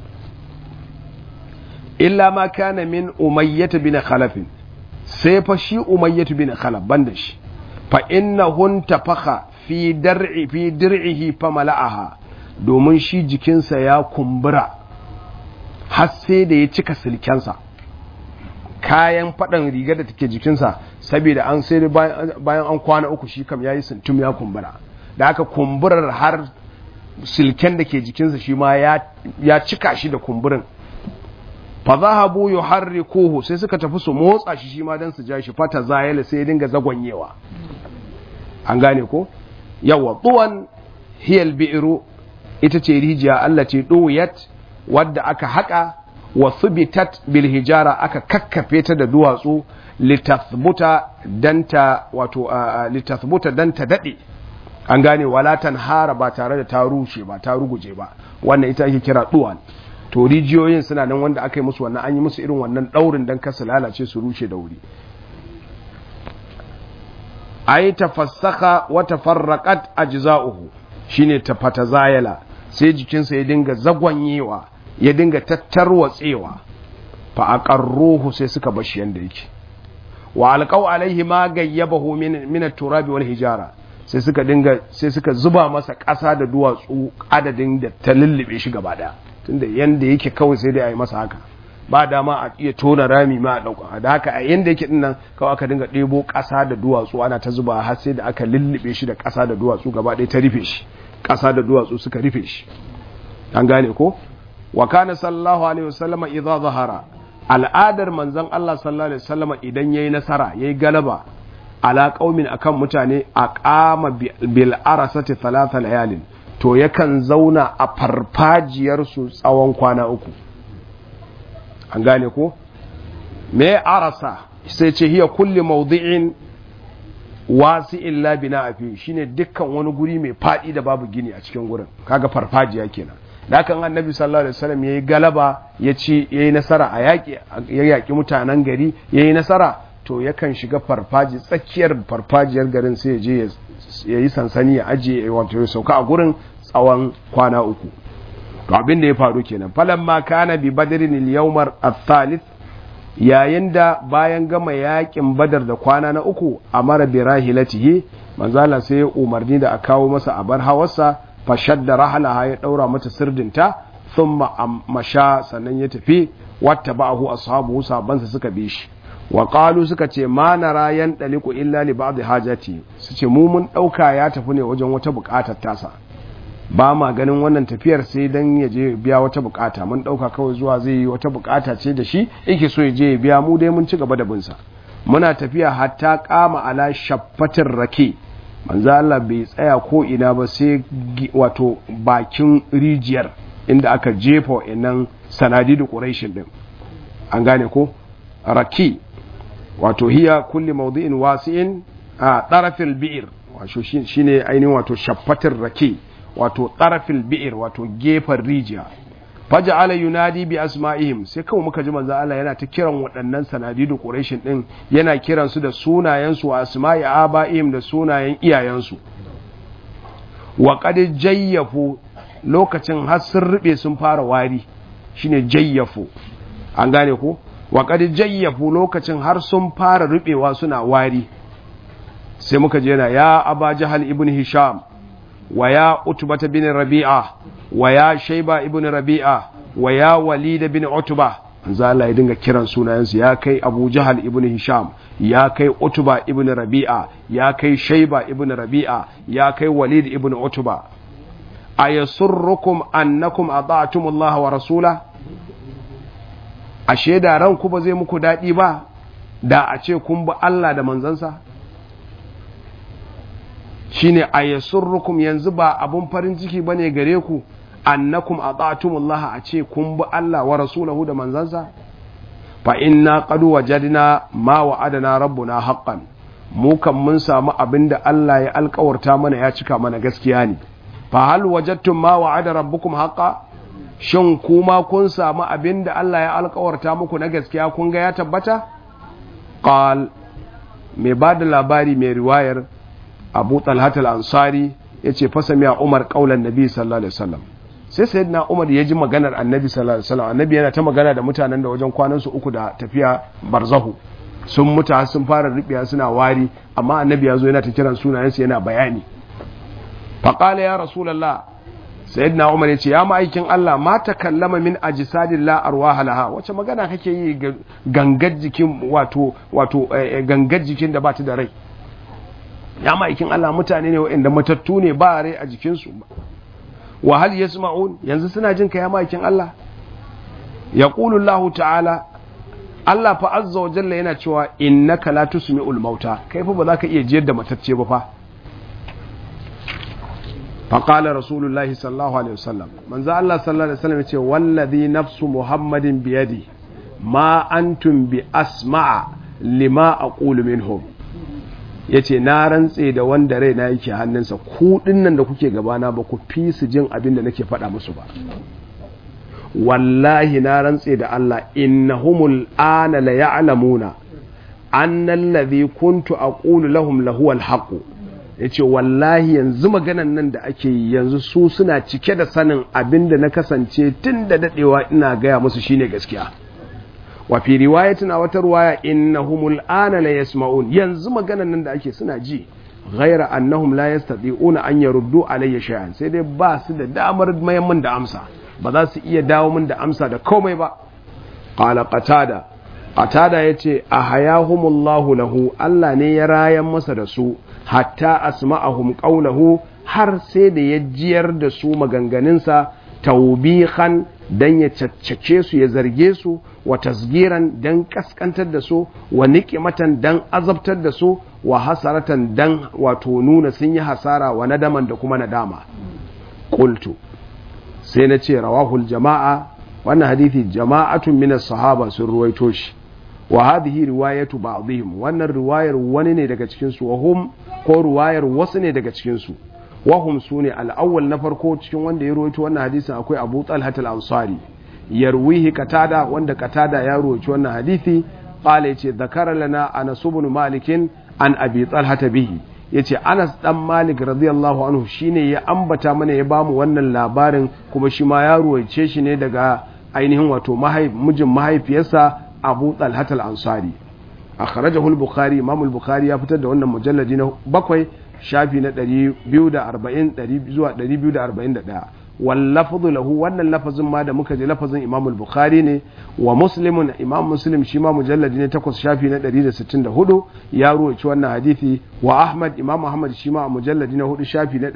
A: illa ma kana min umayyah bin khalaf sai fa shi umayyah bin khalaf banda shi fa innahun tafakha fi dar'i fi dir'ihi fa mala'aha domin shi jikinsa ya kumbura har sai da ya cika silkensa kayan faɗan rigar da take jikinsa saboda an sai bayan an kwana uku shi kam yayi sintum ya kumbura da aka kumburar har silken da ke jikinsa shi ma ya cika shi da kumburin fa zahabu yuharrikuhu sai suka tafi su motsa shi shi ma dan su ja shi fata zayala sai ya dinga zagwanyewa an gane ko yawa tuwan hiyal bi'ru ita ce rijiya Allah ce duwiyat wadda aka haka wa thubitat bil hijara aka kakkafe ta da duwatsu litathbuta danta wato litathbuta danta dade an gane walatan hara ba tare da ta rushe ba ta ruguje ba wannan ita ake kira duwan to rijiyoyin suna nan wanda aka yi musu wannan an yi musu irin wannan daurin dan kasa lalace su rushe da wuri ai tafassaka wa tafarraqat ajza'uhu shine tafatazayala sai jikinsa ya dinga zagwanyewa ya dinga tattarwatsewa fa aqarruhu sai suka bashi yanda yake wa alqaw alaihi ma gayyabahu min min at-turab wal hijara sai suka dinga sai suka zuba masa ƙasa da duwatsu adadin da ta lullube shi gaba daya tunda yanda yake kawai sai dai a yi masa haka ba dama a iya tona rami ma a ɗauka da haka a yanda yake dinnan kawai aka dinga ɗebo ƙasa da duwatsu ana ta zuba har sai da aka lullube shi da ƙasa da duwatsu gaba ɗaya ta rufe shi ƙasa da duwatsu suka rufe shi an gane ko wa kana sallallahu alaihi wasallama idza zahara al'adar manzon Allah sallallahu alaihi wasallama idan yayi nasara yayi galaba ala qaumin akan mutane aqama bil arasati thalatha layalin to yakan zauna a farfajiyar su tsawon kwana uku an gane ko me arasa sai ce hiya kulli mawdi'in wasi'in la bina fi shine dukkan wani guri mai fadi da babu gini a cikin gurin kaga farfajiya kenan da kan annabi sallallahu alaihi wasallam yayi galaba ya ci yayi nasara a yaki ya yaki mutanen gari yayi nasara to yakan shiga farfaji tsakiyar farfajiyar garin sai ya je ya yi sansani ya ajiye wato ya sauka a gurin tsawon kwana uku to abin da ya faru kenan falan ma kana bi badrin al-yawmar ath-thalith yayin da bayan gama yakin badar da kwana na uku amara bi rahilatihi manzala sai ya umarni da a kawo masa abar hawarsa fashadda rahalaha ya daura mata sirdinta thumma masha sannan ya tafi watta ba'ahu ashabu sabansa suka bi shi wa qalu suka ce ma nara yan daliku illa li ba'd hajati su ce mu mun dauka ya tafi ne wajen wata bukatar tasa ba ma ganin wannan tafiyar sai dan ya je biya wata bukata mun dauka kawai zuwa zai yi wata bukata ce da shi yake so ya je ya biya mu dai mun ci gaba da bin sa muna tafiya hatta kama ala shaffatin rake manzo Allah bai tsaya ko ina ba sai wato bakin rijiyar inda aka jefa wa'annan sanadidu quraishin din an gane ko raki wato hiya kulli mawdi'in wasi'in a tarafil bi'r wato shine ainihin wato shaffatin rake wato tarafil bi'r wato gefen rijiya faja'ala yunadi bi asma'ihim sai kawai muka ji manzo Allah yana ta kiran waɗannan sanadidu quraishin din yana kiran su da sunayen su asma'i aba'ihim da sunayen iyayen su wa qad jayyafu lokacin har sun rube sun fara wari shine jayyafu an gane ko wa qad jayyafu lokacin har sun fara rubewa suna wari sai muka je yana ya aba jahal ibn hisham wa ya utbata bin rabi'a wa ya shaiba ibn rabi'a wa ya walid bin utba manzo Allah ya dinga kiran sunayensu ya kai Abu Jahal ibn Hisham ya kai Utba ibn Rabi'a ya kai Shaiba ibn Rabi'a ya kai Walid ibn Utba ayasurrukum annakum ata'tum Allah wa rasula ashe da ranku ba zai muku dadi ba da a ce kun bi Allah da manzansa shine ayasurrukum yanzu ba abun farin ciki bane gare ku annakum ata'tumullaha a ce kun bi Allah wa rasulahu da manzansa fa inna qad wajadna ma wa'adana rabbuna haqqan mu kan mun samu abin da Allah ya alkawarta mana ya cika mana gaskiya ne fa hal wajadtum ma wa'ada rabbukum haqqan shin kuma kun samu abin da Allah ya alkawarta muku na gaskiya kun ga ya tabbata qal mai ba da labari mai riwayar abu talhat al-ansari ya ce fasa miya umar kaulan nabi sallallahu alaihi wasallam sai sayyidina umar ya ji maganar annabi sallallahu alaihi wasallam annabi yana ta magana da mutanen da wajen kwanan su uku da tafiya barzahu sun mutu sun fara ribiya suna wari amma annabi ya zo yana ta kiran sunayensu yana bayani faqala ya rasulullah sayyidina umar ya ce ya ma'aikin Allah ma ta kallama min ajsadin la arwaha laha wace magana kake yi gangar jikin wato wato gangar jikin da ba ta da rai ya ma'aikin Allah mutane ne waɗanda matattu ne ba rai a jikinsu wa hal yasma'un yanzu suna jin ka ya ma'aikin Allah yaqulu Allah ta'ala Allah fa azza wa jalla yana cewa innaka la tusmi'ul mauta kai fa ba za ka iya jiyar da matacce ba fa فقال رسول الله صلى الله عليه وسلم من ذا الله صلى الله عليه وسلم يقول والذي نفس محمد بيدي ما أنتم بأسمع لما أقول منهم yace na rantse da wanda rai na yake hannunsa ku dinnan da kuke gabana ba ku fi su jin abin da nake faɗa musu ba wallahi na rantse da Allah innahumul ana la ya'lamuna anna alladhi kuntu aqulu lahum lahu al-haqq ya ce wallahi yanzu maganan nan da ake yi yanzu su suna cike da sanin abin da na kasance tun da daɗewa ina gaya musu shine gaskiya wa fi riwayatin a wata ruwaya innahumul ana la yasma'un yanzu maganan nan da ake suna ji ghaira annahum la yastati'una an yaruddu alayya shay'an sai dai ba su da damar mayan min da amsa ba za su iya dawo min da amsa da komai ba qala qatada qatada yace ahayahumullahu lahu Allah ne ya rayan masa da su hatta asma'ahum qawlahu har sai da ya jiyar da su maganganunsa taubihan dan ya caccake su ya zarge su wa tasgiran dan kaskantar da su wa niqimatan dan azabtar da su wa hasaratan dan wato nuna sun yi hasara wa nadaman da kuma nadama qultu sai na ce rawahul jama'a wannan hadithi jama'atun min sahaba sun ruwaito shi wa hadhihi riwayatu ba'dihim wannan riwayar wani ne daga cikin su wahum ko riwayar wasu ne daga cikin su wahum sune al-awwal na farko cikin wanda ya ruwaito wannan hadisin akwai Abu Talha al-Ansari yarwihi qatada wanda qatada ya ruwaito wannan hadisi qala yace zakara lana Anas ibn Malik an Abi Talha bihi yace Anas dan Malik radiyallahu anhu shine ya ambata mana ya bamu wannan labarin kuma shi ma ya ruwaice shi ne daga ainihin wato mijin mahaifiyarsa abu talhat al-ansari akhrajahu al-bukhari imam al-bukhari ya fitar da wannan mujalladi na bakwai shafi na 240 zuwa 241 wal lafzu lahu wannan lafazin ma da muka ji lafazin imam al-bukhari ne wa muslimun imam muslim shi ma mujalladi ne takwas shafi na 164 ya ruwaci wannan hadisi wa ahmad imam ahmad shi ma mujalladi na hudu shafi na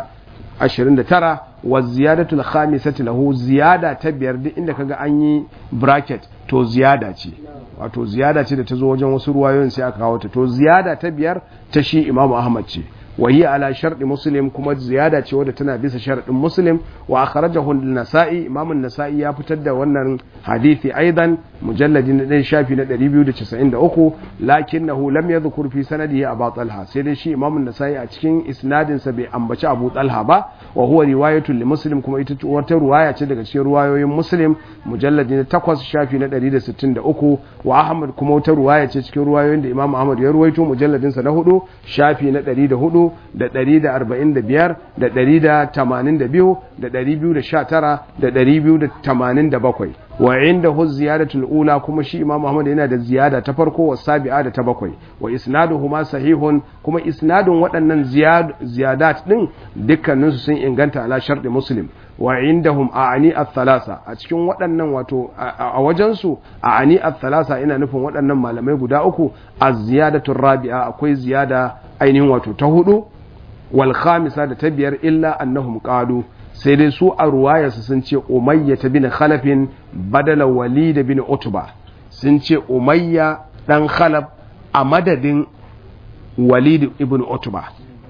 A: 129 wa ziyadatul khamisati lahu ziyada ta biyar duk inda kaga an yi bracket to ziyada ce wato ziyada ce da ta zo wajen wasu ruwayoyin sai aka kawo ta to ziyada ta biyar ta shi imamu ahmad ce wa hiya ala sharɗi muslim kuma ziyada ce wadda tana bisa sharɗin muslim wa akhrajahu an-nasa'i imam an-nasa'i ya fitar da wannan hadisi aidan mujalladi na ɗan shafi na 293 lakinnahu lam yadhkur fi sanadihi abu talha sai dai shi imam an-nasa'i a cikin isnadin sa bai ambaci abu talha ba wa huwa riwayatun li muslim kuma ita wata ruwaya ce daga cikin ruwayoyin muslim mujalladi na 8 shafi na 163 wa ahmad kuma wata ruwaya ce cikin ruwayoyin da imam ahmad ya ruwaito mujalladin sa na 4 shafi na 104 da ɗari da arba'in da biyar da ɗari da tamanin da biyu da ɗari biyu da sha tara da ɗari biyu da tamanin da bakwai wa inda hu ziyadatul ula kuma shi imam Muhammad yana da ziyada ta farko wa sabi'a da ta bakwai wa isnaduhuma sahihun kuma isnadun waɗannan ziyadat din dukkaninsu sun inganta ala sharɗi muslim wa indahum a'ani at-thalasa a cikin waɗannan wato a wajensu a'ani at-thalasa ina nufin waɗannan malamai guda uku az-ziyadatu rabi'a akwai ziyada ainihin wato ta hudu wal khamisa da ta biyar illa annahum qalu sai dai su a ruwayarsu sun ce umayya ta bin khalafin badala walid bin utba sun ce umayya dan khalaf a madadin walid ibn utba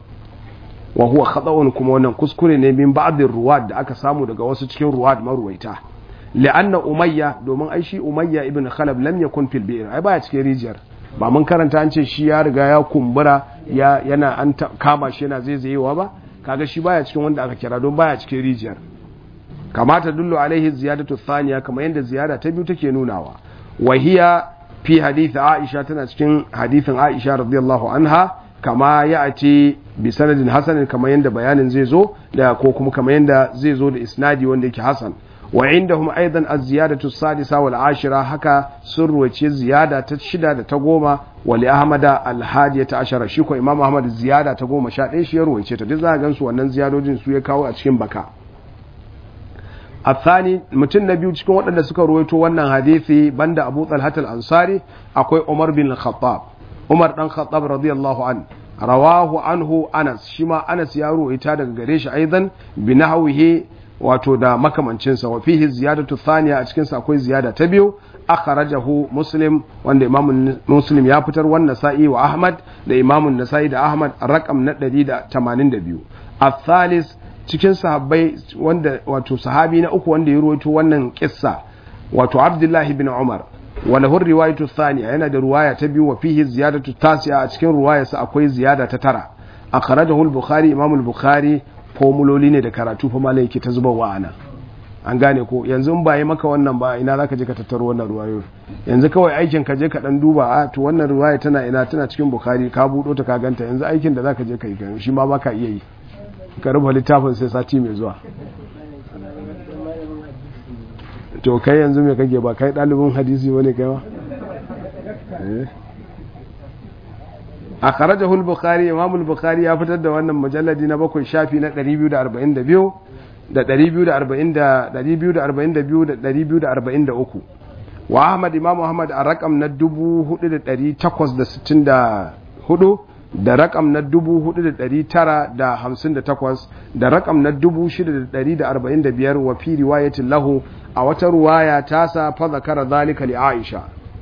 A: wa huwa khata'un kuma wannan kuskure ne min ba'dhin ruwad da aka samu daga wasu cikin ruwad maruwaita li'anna umayya domin ai shi umayya ibn khalaf lam yakun fil bi'r ai baya cikin rijiyar ba mun karanta an ce shi ya riga ya kumbura ya yana an kama shi yana zaizayewa ba kaga shi baya cikin wanda aka kira don baya cikin rijiyar kamata dullu alaihi ziyadatu thaniya kamar yadda ziyada ta biyu take nunawa wahiya fi hadith aisha tana cikin hadithin aisha radiyallahu anha kama ya ce bi sanadin hasanin kamar yadda bayanin zai zo da ko kuma kamar yadda zai zo da isnadi wanda yake hasan wa indahum aidan az-ziyadatu sadisa wal ashira haka sun ruwace ziyada ta shida da ta goma wa li ahmada al-hadiyata ashara shi ko imam ahmad ziyada ta goma sha ɗaya shi ya ruwace ta duk za ga su wannan ziyadojin su ya kawo a cikin baka الثاني mutum na biyu cikin waɗanda suka ruwaito wannan hadisi banda Abu Talhat al-Ansari akwai Umar bin Khattab Umar dan Khattab radiyallahu an rawahu anhu Anas shi ma Anas ya ruwaita daga gare shi aidan bi nahwihi wato da makamancin sa wa fihi ziyadatu thaniya a cikin sa akwai ziyada ta biyu akhrajahu Muslim wanda Imam Muslim ya fitar wannan sa'i wa Ahmad da Imam Nasa'i da Ahmad rakam na 182 الثالث cikin sahabbai wanda wato sahabi na uku wanda ya ruwaito wannan kissa wato Abdullahi bin Umar wala hur riwayatu thaniya yana da ruwaya ta biyu wa fihi ziyadatu tasi'a a cikin ruwayarsa akwai ziyada ta tara akhrajahu al-Bukhari Imam al-Bukhari formuloli ne da karatu fa malai yake ta zuba wa ana an gane ko yanzu in ba yi maka wannan ba ina zaka je ka tattaro wannan ruwayoyi yanzu kawai aikin ka je ka dan duba a to wannan ruwaya tana ina tana cikin Bukhari ka budo ta ka ganta yanzu aikin da zaka je ka yi shi ma baka iya yi ka rufe littafin sai sati mai zuwa to kai yanzu mai kage ba kai ɗalibin hadisi wani kai ba a kharajahu al-bukhari imam al-bukhari ya fitar da wannan mujalladi na bakwai shafi na 242 da 240 da 242 da 243 wa ahmad imam ahmad a rakam na 4864 da rakam na 4,958 da rakam na 6,145 wa fi riwayatin lahu a wata ruwaya ta sa fa zakara zalika li Aisha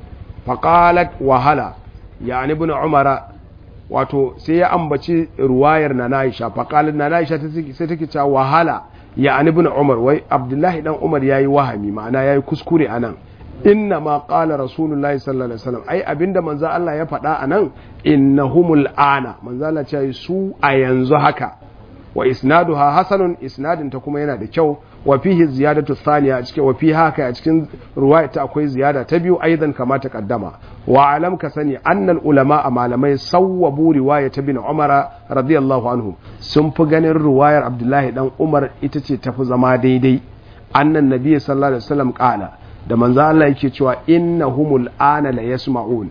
A: faqalat wahala yani ibn Umar wato sai ya ambaci ruwayar na Aisha faqalat na Aisha sai take cewa wahala yani ibn Umar wai Abdullahi dan Umar yayi wahami ma'ana yayi kuskure anan inna ma qala rasulullahi sallallahu alaihi wasallam ai abinda manzo Allah ya faɗa anan innahumul ana manzo Allah ce su a yanzu haka wa isnaduha hasanun isnadin ta kuma yana da kyau wa fihi ziyadatu thaniya a cikin wa fi haka a cikin ruwaya ta akwai ziyada ta biyu aidan kama ta kaddama wa alam ka sani annal ulama a malamai sawwabu riwaya ta bin umara radiyallahu anhu sun fi ganin ruwayar abdullahi dan umar ita ce tafi zama daidai annan nabi sallallahu alaihi wasallam qala da manzo Allah yake cewa innahumul ana la yasma'un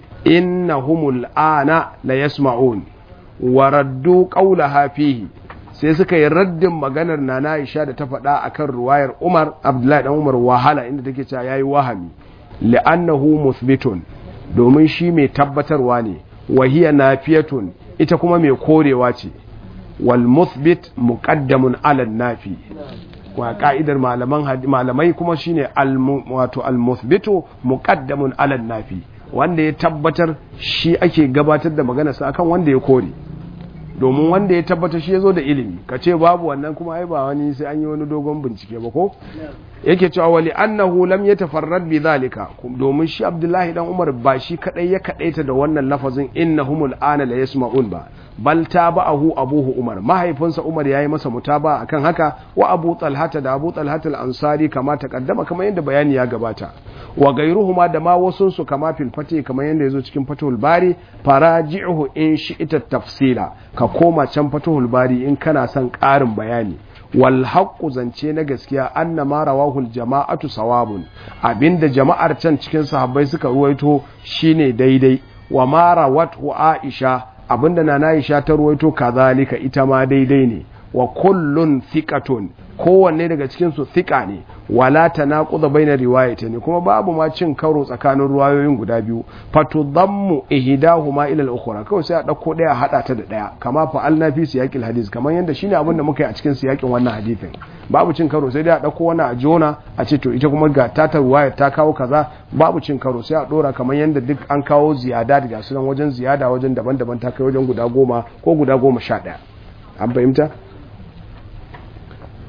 A: innahumul ana la yasma'un wa raddu qawlaha fihi sai suka yi raddin maganar nana Aisha da ta faɗa akan ruwayar Umar Abdullahi dan Umar wahala inda take cewa yayi wahami li'annahu muthbitun domin shi mai tabbatarwa ne wa hiya nafiyatun ita kuma mai korewa ce wal muthbit muqaddamun ala nafi wa ka'idar malaman malamai kuma shine wato al-muthbitu muqaddamun ala nafi wanda ya tabbatar shi ake gabatar da magana sa akan wanda ya kore domin wanda ya tabbatar shi yazo da ilimi kace babu wannan kuma ai ba wani sai an yi wani dogon bincike ba ko yake cewa wali annahu lam yatafarrad bi zalika domin shi Abdullahi dan Umar ba shi kadai ya kadaita da wannan lafazin innahumul ana la yasma'un ba bal tabahu abuhu Umar mahaifinsa Umar yayi masa mutaba akan haka wa Abu Talhata da Abu Talhata al-Ansari kama takaddama kamar yadda bayani ya gabata wa gairuhuma da ma wasun su kama fil fati kamar yadda yazo cikin Fathul Bari faraji'uhu in shi'ita tafsila ka koma can Fathul Bari in kana son ƙarin bayani wal haqqu zance na gaskiya anna ma rawahul jama'atu sawabun abinda jama'ar can cikin sahabbai suka ruwaito shine daidai wa ma rawatu Aisha abinda na Aisha ta ruwaito kazalika ita ma daidai ne wa kullun thiqatun kowanne daga cikin su thiqa ne wala tanaquda baina riwayatayn kuma babu ma cin karo tsakanin ruwayoyin guda biyu fatudammu ihdahuma ila al-ukhra kawai sai a dauko daya hada ta da daya kama fa alna fi siyaqil hadith kamar yanda shine abin da muka yi a cikin siyakin wannan hadithin babu cin karo sai dai a dauko wannan a jona a ce to ita kuma ga ta ta ruwaya ta kawo kaza babu cin karo sai a dora kamar yanda duk an kawo ziyada daga sunan wajen ziyada wajen daban-daban ta kai wajen guda goma ko guda goma sha daya an fahimta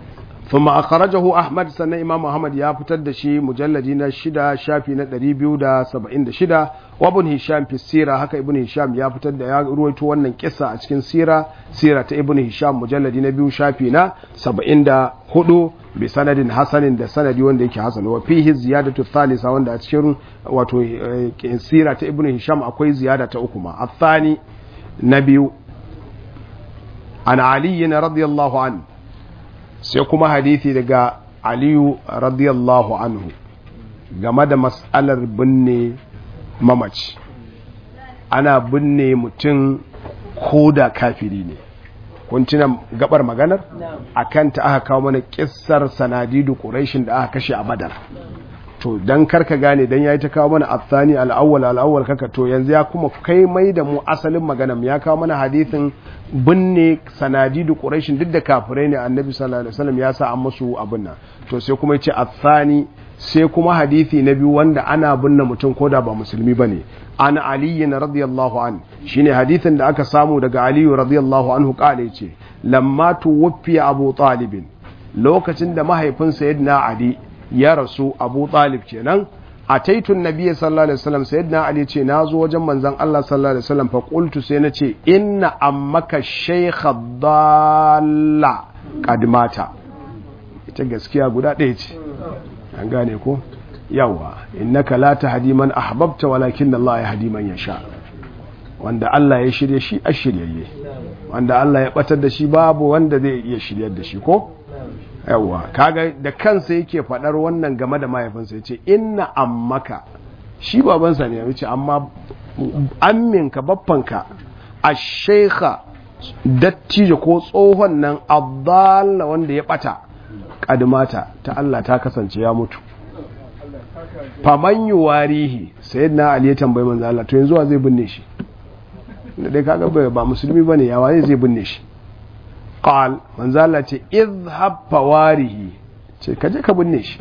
A: ثم أخرجه أحمد سنة إمام أحمد يا فتد شي مجلدين شدا شافي ندري بيو دا سبعين شدا وابن هشام في السيرة هكا ابن هشام يا فتد يا رويتو ونن كسا أتكين سيرة سيرة ابن هشام مجلدين بيو شافي نا سبعين دا هدو بسند حسن دا سند وان ديك حسن وفيه زيادة الثالثة وان دا أتكين واتو سيرة ابن هشام أكوي زيادة أكما الثاني نبيو عن علي رضي الله عنه sai kuma hadithi daga aliyu radiyallahu anhu game da matsalar binne mamaci ana binne mutum ko da kafiri ne kun tuna gabar maganar a kanta aka kawo mana kissar sanadidu ƙurashin da aka kashe a badar to don karka gane don ya yi ta kawo mana athani al'awwal al'awwal kaka to yanzu ya kuma kai mai da mu asalin maganar ya kawo mana hadithin binne sanadidu quraishin duk da kafirai ne annabi sallallahu alaihi wasallam ya sa an musu abin nan to sai kuma yace athani sai kuma hadithi na biyu wanda ana binne mutum koda ba musulmi bane an ali radiyallahu an shine hadithin da aka samu daga ali radiyallahu anhu kale yace lamma tuwfiya abu talib lokacin da mahaifin sayyidina ali ya rasu abu talib kenan a taitun nabiya sallallahu alaihi wasallam sayyidina ali ce na zo wajen manzon Allah sallallahu alaihi wasallam fa qultu sai na ce inna ammaka shaykha dalla qad mata ita gaskiya guda ɗaya ce an gane ko yawa innaka la tahdi man ahbabta walakin Allah yahdi man yasha wanda Allah ya shirye shi a shiryayye wanda Allah ya batar da shi babu wanda zai iya shiryar da shi ko yawa kaga da kansa yake faɗar wannan game da mahaifinsa ya ce inna ammaka shi babansa ne ya ce amma amminka baffanka a shaikha dattijo ko tsohon nan abdalla wanda ya ɓata ƙadmata ta Allah ta kasance ya mutu faman yi warihi sai na ali ya tambayi manzo Allah to yanzu wa zai binne shi da dai kaga ba musulmi bane ya waye zai binne shi qal manzo Allah ce izhab fawarihi ce kaje ka binne shi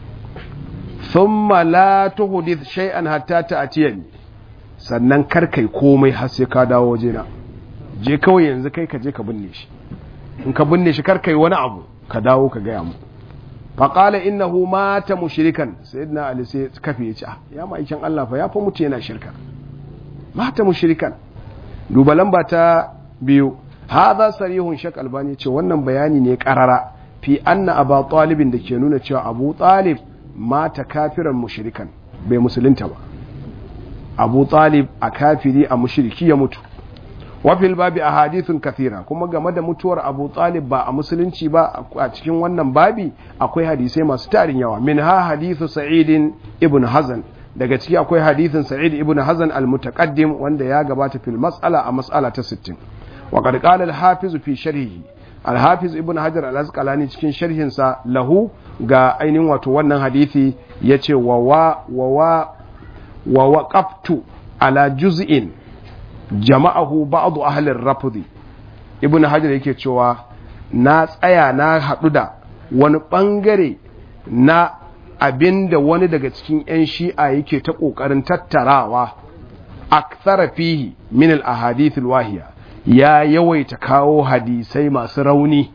A: thumma la tuhdith shay'an hatta ta'tiyani sannan kar kai komai har sai ka dawo wajena je kawai yanzu kai ka je ka binne shi in ka binne shi kar kai wani abu ka dawo ka gaya mu faƙala innahu mata mushrikan sayyidina ali sai kafe ya ce ya ma'aikin Allah fa ya fa mutu yana shirka mata mushrikan duba lamba ta biyu hadha sarihun shak albani ce wannan bayani ne karara fi anna aba talibin da ke nuna cewa abu talib mata kafiran mushrikan bai musulunta ba abu talib a kafiri a mushriki ya mutu wafil babi a hadithun kathira kuma game da mutuwar abu talib ba a musulunci ba a cikin wannan babi akwai hadisai masu tarin yawa min ha hadithu sa'idin ibn hazan daga ciki akwai hadithin sa'id ibn hazan al-mutaqaddim wanda ya gabata fil mas'ala a mas'ala ta 60 wa qad qala al-hafiz fi sharhihi al-hafiz ibn hajar al-asqalani cikin sharhin sa lahu ga ainihin wato wannan hadisi yace wa wa wa wa waqaftu ala juz'in jama'ahu ba'du ahli rafdi ibn hajar yake cewa na tsaya na haɗu da wani ɓangare na abinda wani daga cikin 'yan shi'a yake ta ƙoƙarin tattarawa akthara fihi min al-ahadith wahiya ya yawaita kawo hadisai masu rauni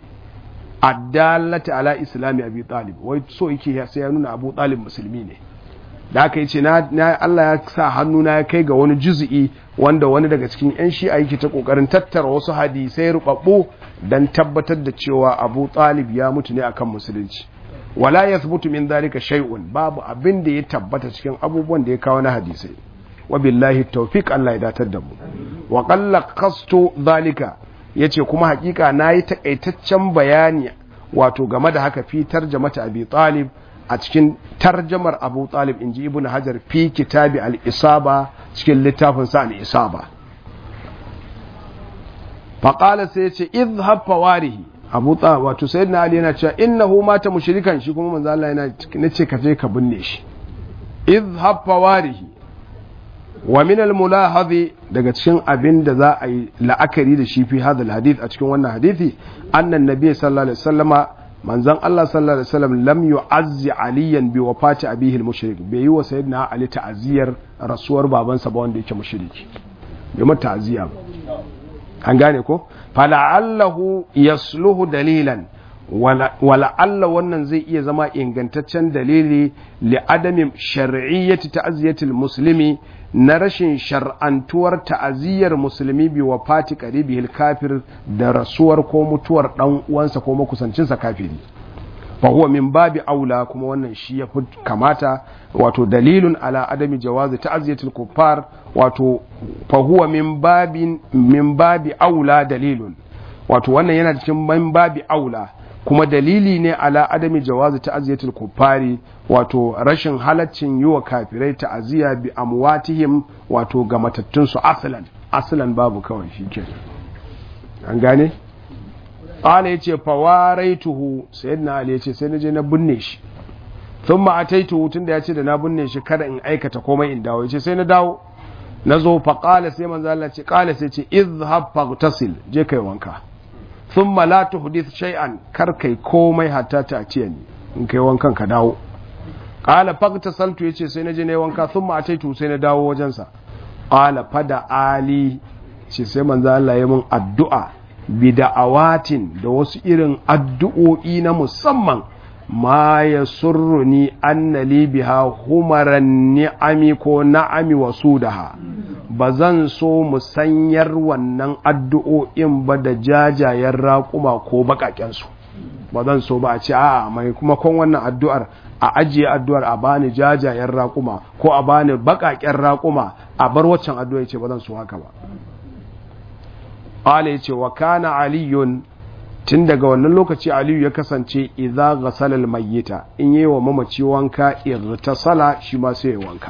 A: addalata ala islami abi talib wai so yake sai ya nuna abu talib musulmi ne da aka yi ce na Allah ya sa hannu na ya kai ga wani juzi'i wanda wani daga cikin 'yan shi'a yake ta kokarin tattara wasu hadisai rubabbu don tabbatar da cewa abu talib ya mutu ne akan musulunci wala yathbutu min dhalika shay'un babu abin da ya tabbata cikin abubuwan da ya kawo na hadisai wa billahi tawfiq Allah ya datar da mu wa qalla qastu dhalika yace kuma hakika nayi takaitaccen bayani wato game da haka fitar jama'ata abi talib a cikin tarjamar abu talib inji ibn hajar fi kitabi al-isaba cikin littafin sa al-isaba faƙala sai ce izhab fawarihi abu ta wato sayyidina ali yana cewa innahu mata mushrikan shi kuma manzo Allah yana nace ka je ka binne shi izhab fawarihi wa min al-mulahadhi daga cikin abin da za a yi la'akari da shi fi hadal hadith a cikin wannan hadisi annan nabi sallallahu alaihi wasallama manzon Allah sallallahu alaihi wasallam lam yu'azzi aliyan bi wafati abihi al-mushrik bai yi wa sayyidina ali ta'aziyar rasuwar babansa ba wanda yake mushriki bai mata ta'aziya ba an gane ko fala'allahu yasluhu dalilan wala Allah wannan zai iya zama ingantaccen dalili li adamin shar'iyyati ta'ziyatil muslimi na rashin shar'antuwar ta'aziyyar musulmi bi wafati qaribihil kafir da rasuwar ko mutuwar dan uwansa ko makusancinsa kafiri fa huwa min babi aula kuma wannan shi ya fi kamata wato dalilun ala adami jawazi ta'ziyatil kuffar wato fa huwa min babin min babi aula dalilun wato wannan yana cikin min babi aula kuma dalili ne ala adami jawazi ta'ziyatul kuffari wato rashin halaccin yi wa kafirai ta'aziyya bi amwatihim wato ga matattun su aslan aslan babu kawai shikenan an gane qala yace fawaraituhu sayyidina ali yace sai naje na binne shi thumma ataituhu tunda yace da na binne shi kada in aikata komai in dawo yace sai na dawo nazo fa qala sai manzo Allah ce qala sai ce izhab faghtasil je kai wanka thumma la tuhdith shay'an kar kai komai hatta ta ciye ni in kai wankan ka dawo qala faghtasaltu yace sai naje ne wanka thumma ataitu sai na dawo wajen sa qala fada ali ce sai manzo Allah ya mun addu'a bida'awatin da wasu irin addu'o'i na musamman ma ya surruni anna li biha humaran ni'ami ko na'ami wa sudaha ba zan so musanyar wannan addu'o'in ba da jajayen raƙuma ko baƙaƙensu ba zan so ba a ce a mai kuma kon wannan addu'ar a ajiye addu'ar a bani jajayen raƙuma ko a bani baƙaƙen raƙuma a bar waccan addu'a ce ba zan so haka ba Ala ya ce wa kana aliyun tun daga wannan lokaci aliyu ya kasance idza ghasala almayyita in yi wa mamaci wanka irtasala shi ma sai ya wanka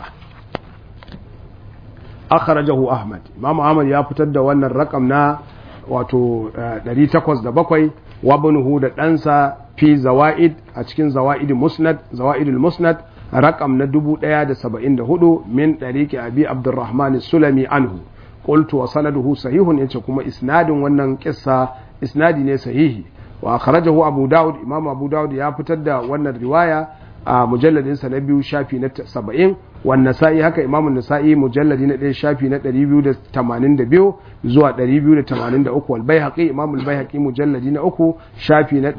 A: akhrajahu ahmad imam ahmad ya fitar da wannan rakam na wato 807 wa ibnuhu da ɗansa fi zawaid a cikin zawaid musnad zawaidul musnad rakam na 1074 min dariqi abi abdurrahman sulami anhu qultu wa sanaduhu sahihun yace kuma isnadin wannan kissa isnadi ne sahihi wa akhrajahu abu daud imam abu daud ya fitar da wannan riwaya a mujalladin sa na biyu shafi na 70 wa nasa'i haka imam nasa'i mujalladi na 1 shafi na 282 zuwa 283 wal baihaqi imam al baihaqi mujalladi na 3 shafi na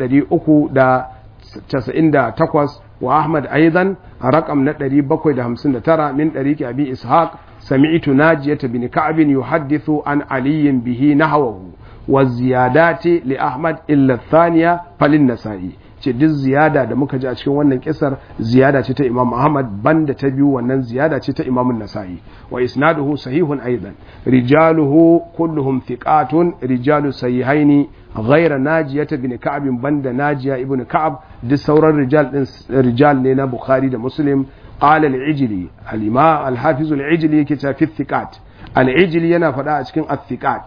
A: 398 wa ahmad aidan raqam na 759 min dariqi abi ishaq سمعت ناجية بن كعب يحدث عن علي به نحوه والزيادات لأحمد إلا الثانية فللنسائي ce duk ziyada da muka ji a cikin wannan kisar ziyada ce ta Imam Ahmad banda ta biyu wannan ziyada ce ta Imam Nasa'i wa isnaduhu sahihun aidan rijaluhu kulluhum thiqatun rijalu sahihaini ghayra najiyata bin ka'ab banda najiya ibn ka'ab duk sauran rijal din rijal ne na Bukhari da Muslim قال العجلي الإمام الحافظ العجلي كتاب في الثقات العجلي ينا فدا cikin الثقات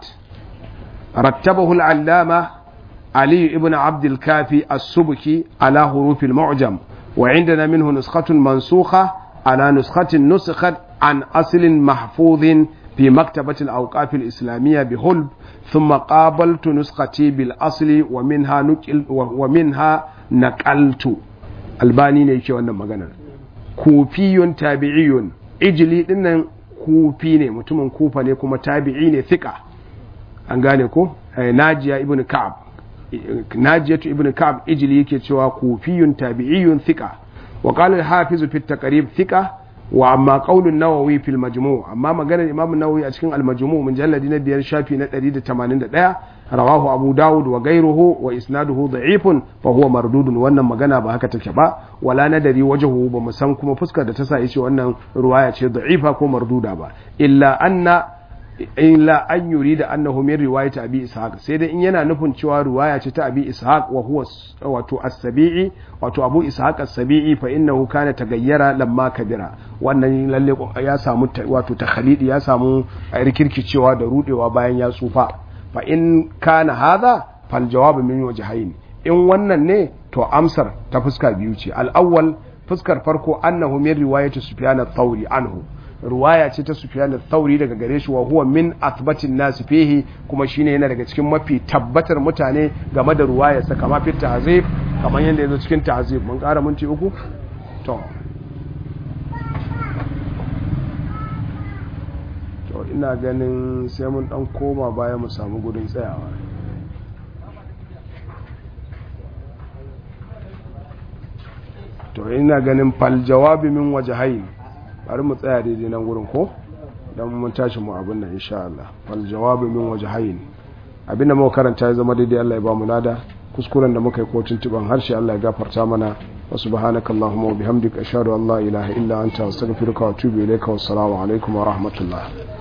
A: رتبه العلامة علي ابن عبد الكافي السبكي على حروف المعجم وعندنا منه نسخة منسوخة على نسخة نسخت عن أصل محفوظ في مكتبة الأوقاف الإسلامية بهلب ثم قابلت نسختي بالأصل ومنها نقل ومنها نقلت الباني ne yake wannan maganar kufiyun tabi'iyun ijili dinnan kufi ne mutumin kufa ne kuma tabi'i ne thika an gane ko najiya ibn ka'ab najiyatu ibn ka'ab ijili yake cewa kufiyun tabi'iyun thika wa qala al-hafiz fi at-taqrib thika wa amma qaulun nawawi fil majmu' amma maganar imam nawawi a cikin al-majmu' mujalladi na biyar shafi na 181 rawahu abu dawud wa gairuhu wa isnaduhu da'ifun fa huwa mardudun wannan magana ba haka take ba wala nadari wajhu ba mu san kuma fuskar da ta sa yace wannan ruwaya ce da'ifa ko marduda ba illa anna illa an yurida annahu min riwayati abi ishaq sai dai in yana nufin cewa riwaya ce ta abi ishaq wa huwa wato as-sabi'i wato abu ishaq as-sabi'i fa innahu kana tagayyara lamma kabira wannan lalle ya samu wato takhalidi ya samu rikirkicewa da rudewa bayan ya tsufa fa in kana hadha fal jawabu min wajhayn in wannan ne to amsar ta fuska biyu ce al-awwal fuskar farko annahu min riwayati sufyan ath-thawri anhu ruwaya ce ta Sufyan al-Thawri daga gare shi wa huwa min athbatin nas fihi kuma shine yana daga cikin mafi tabbatar mutane game da ruwaya sa kama fi ta'zib kamar yanda yazo cikin ta'zib mun ƙara minti uku to to ina ganin sai mun dan koma baya mu samu gudun tsayawa to ina ganin fal jawabi min wajhayn bari mu tsaya daidai nan gurin ko dan mun tashi mu abin nan insha Allah fal jawabi min wajhayn abinda muka karanta ya zama daidai Allah ya ba mu lada kuskuren da muka yi ko tuntuban harshe Allah ya gafarta mana wa subhanaka allahumma wa bihamdika ashhadu an la ilaha illa anta astaghfiruka wa atubu ilayka wa assalamu alaikum wa rahmatullah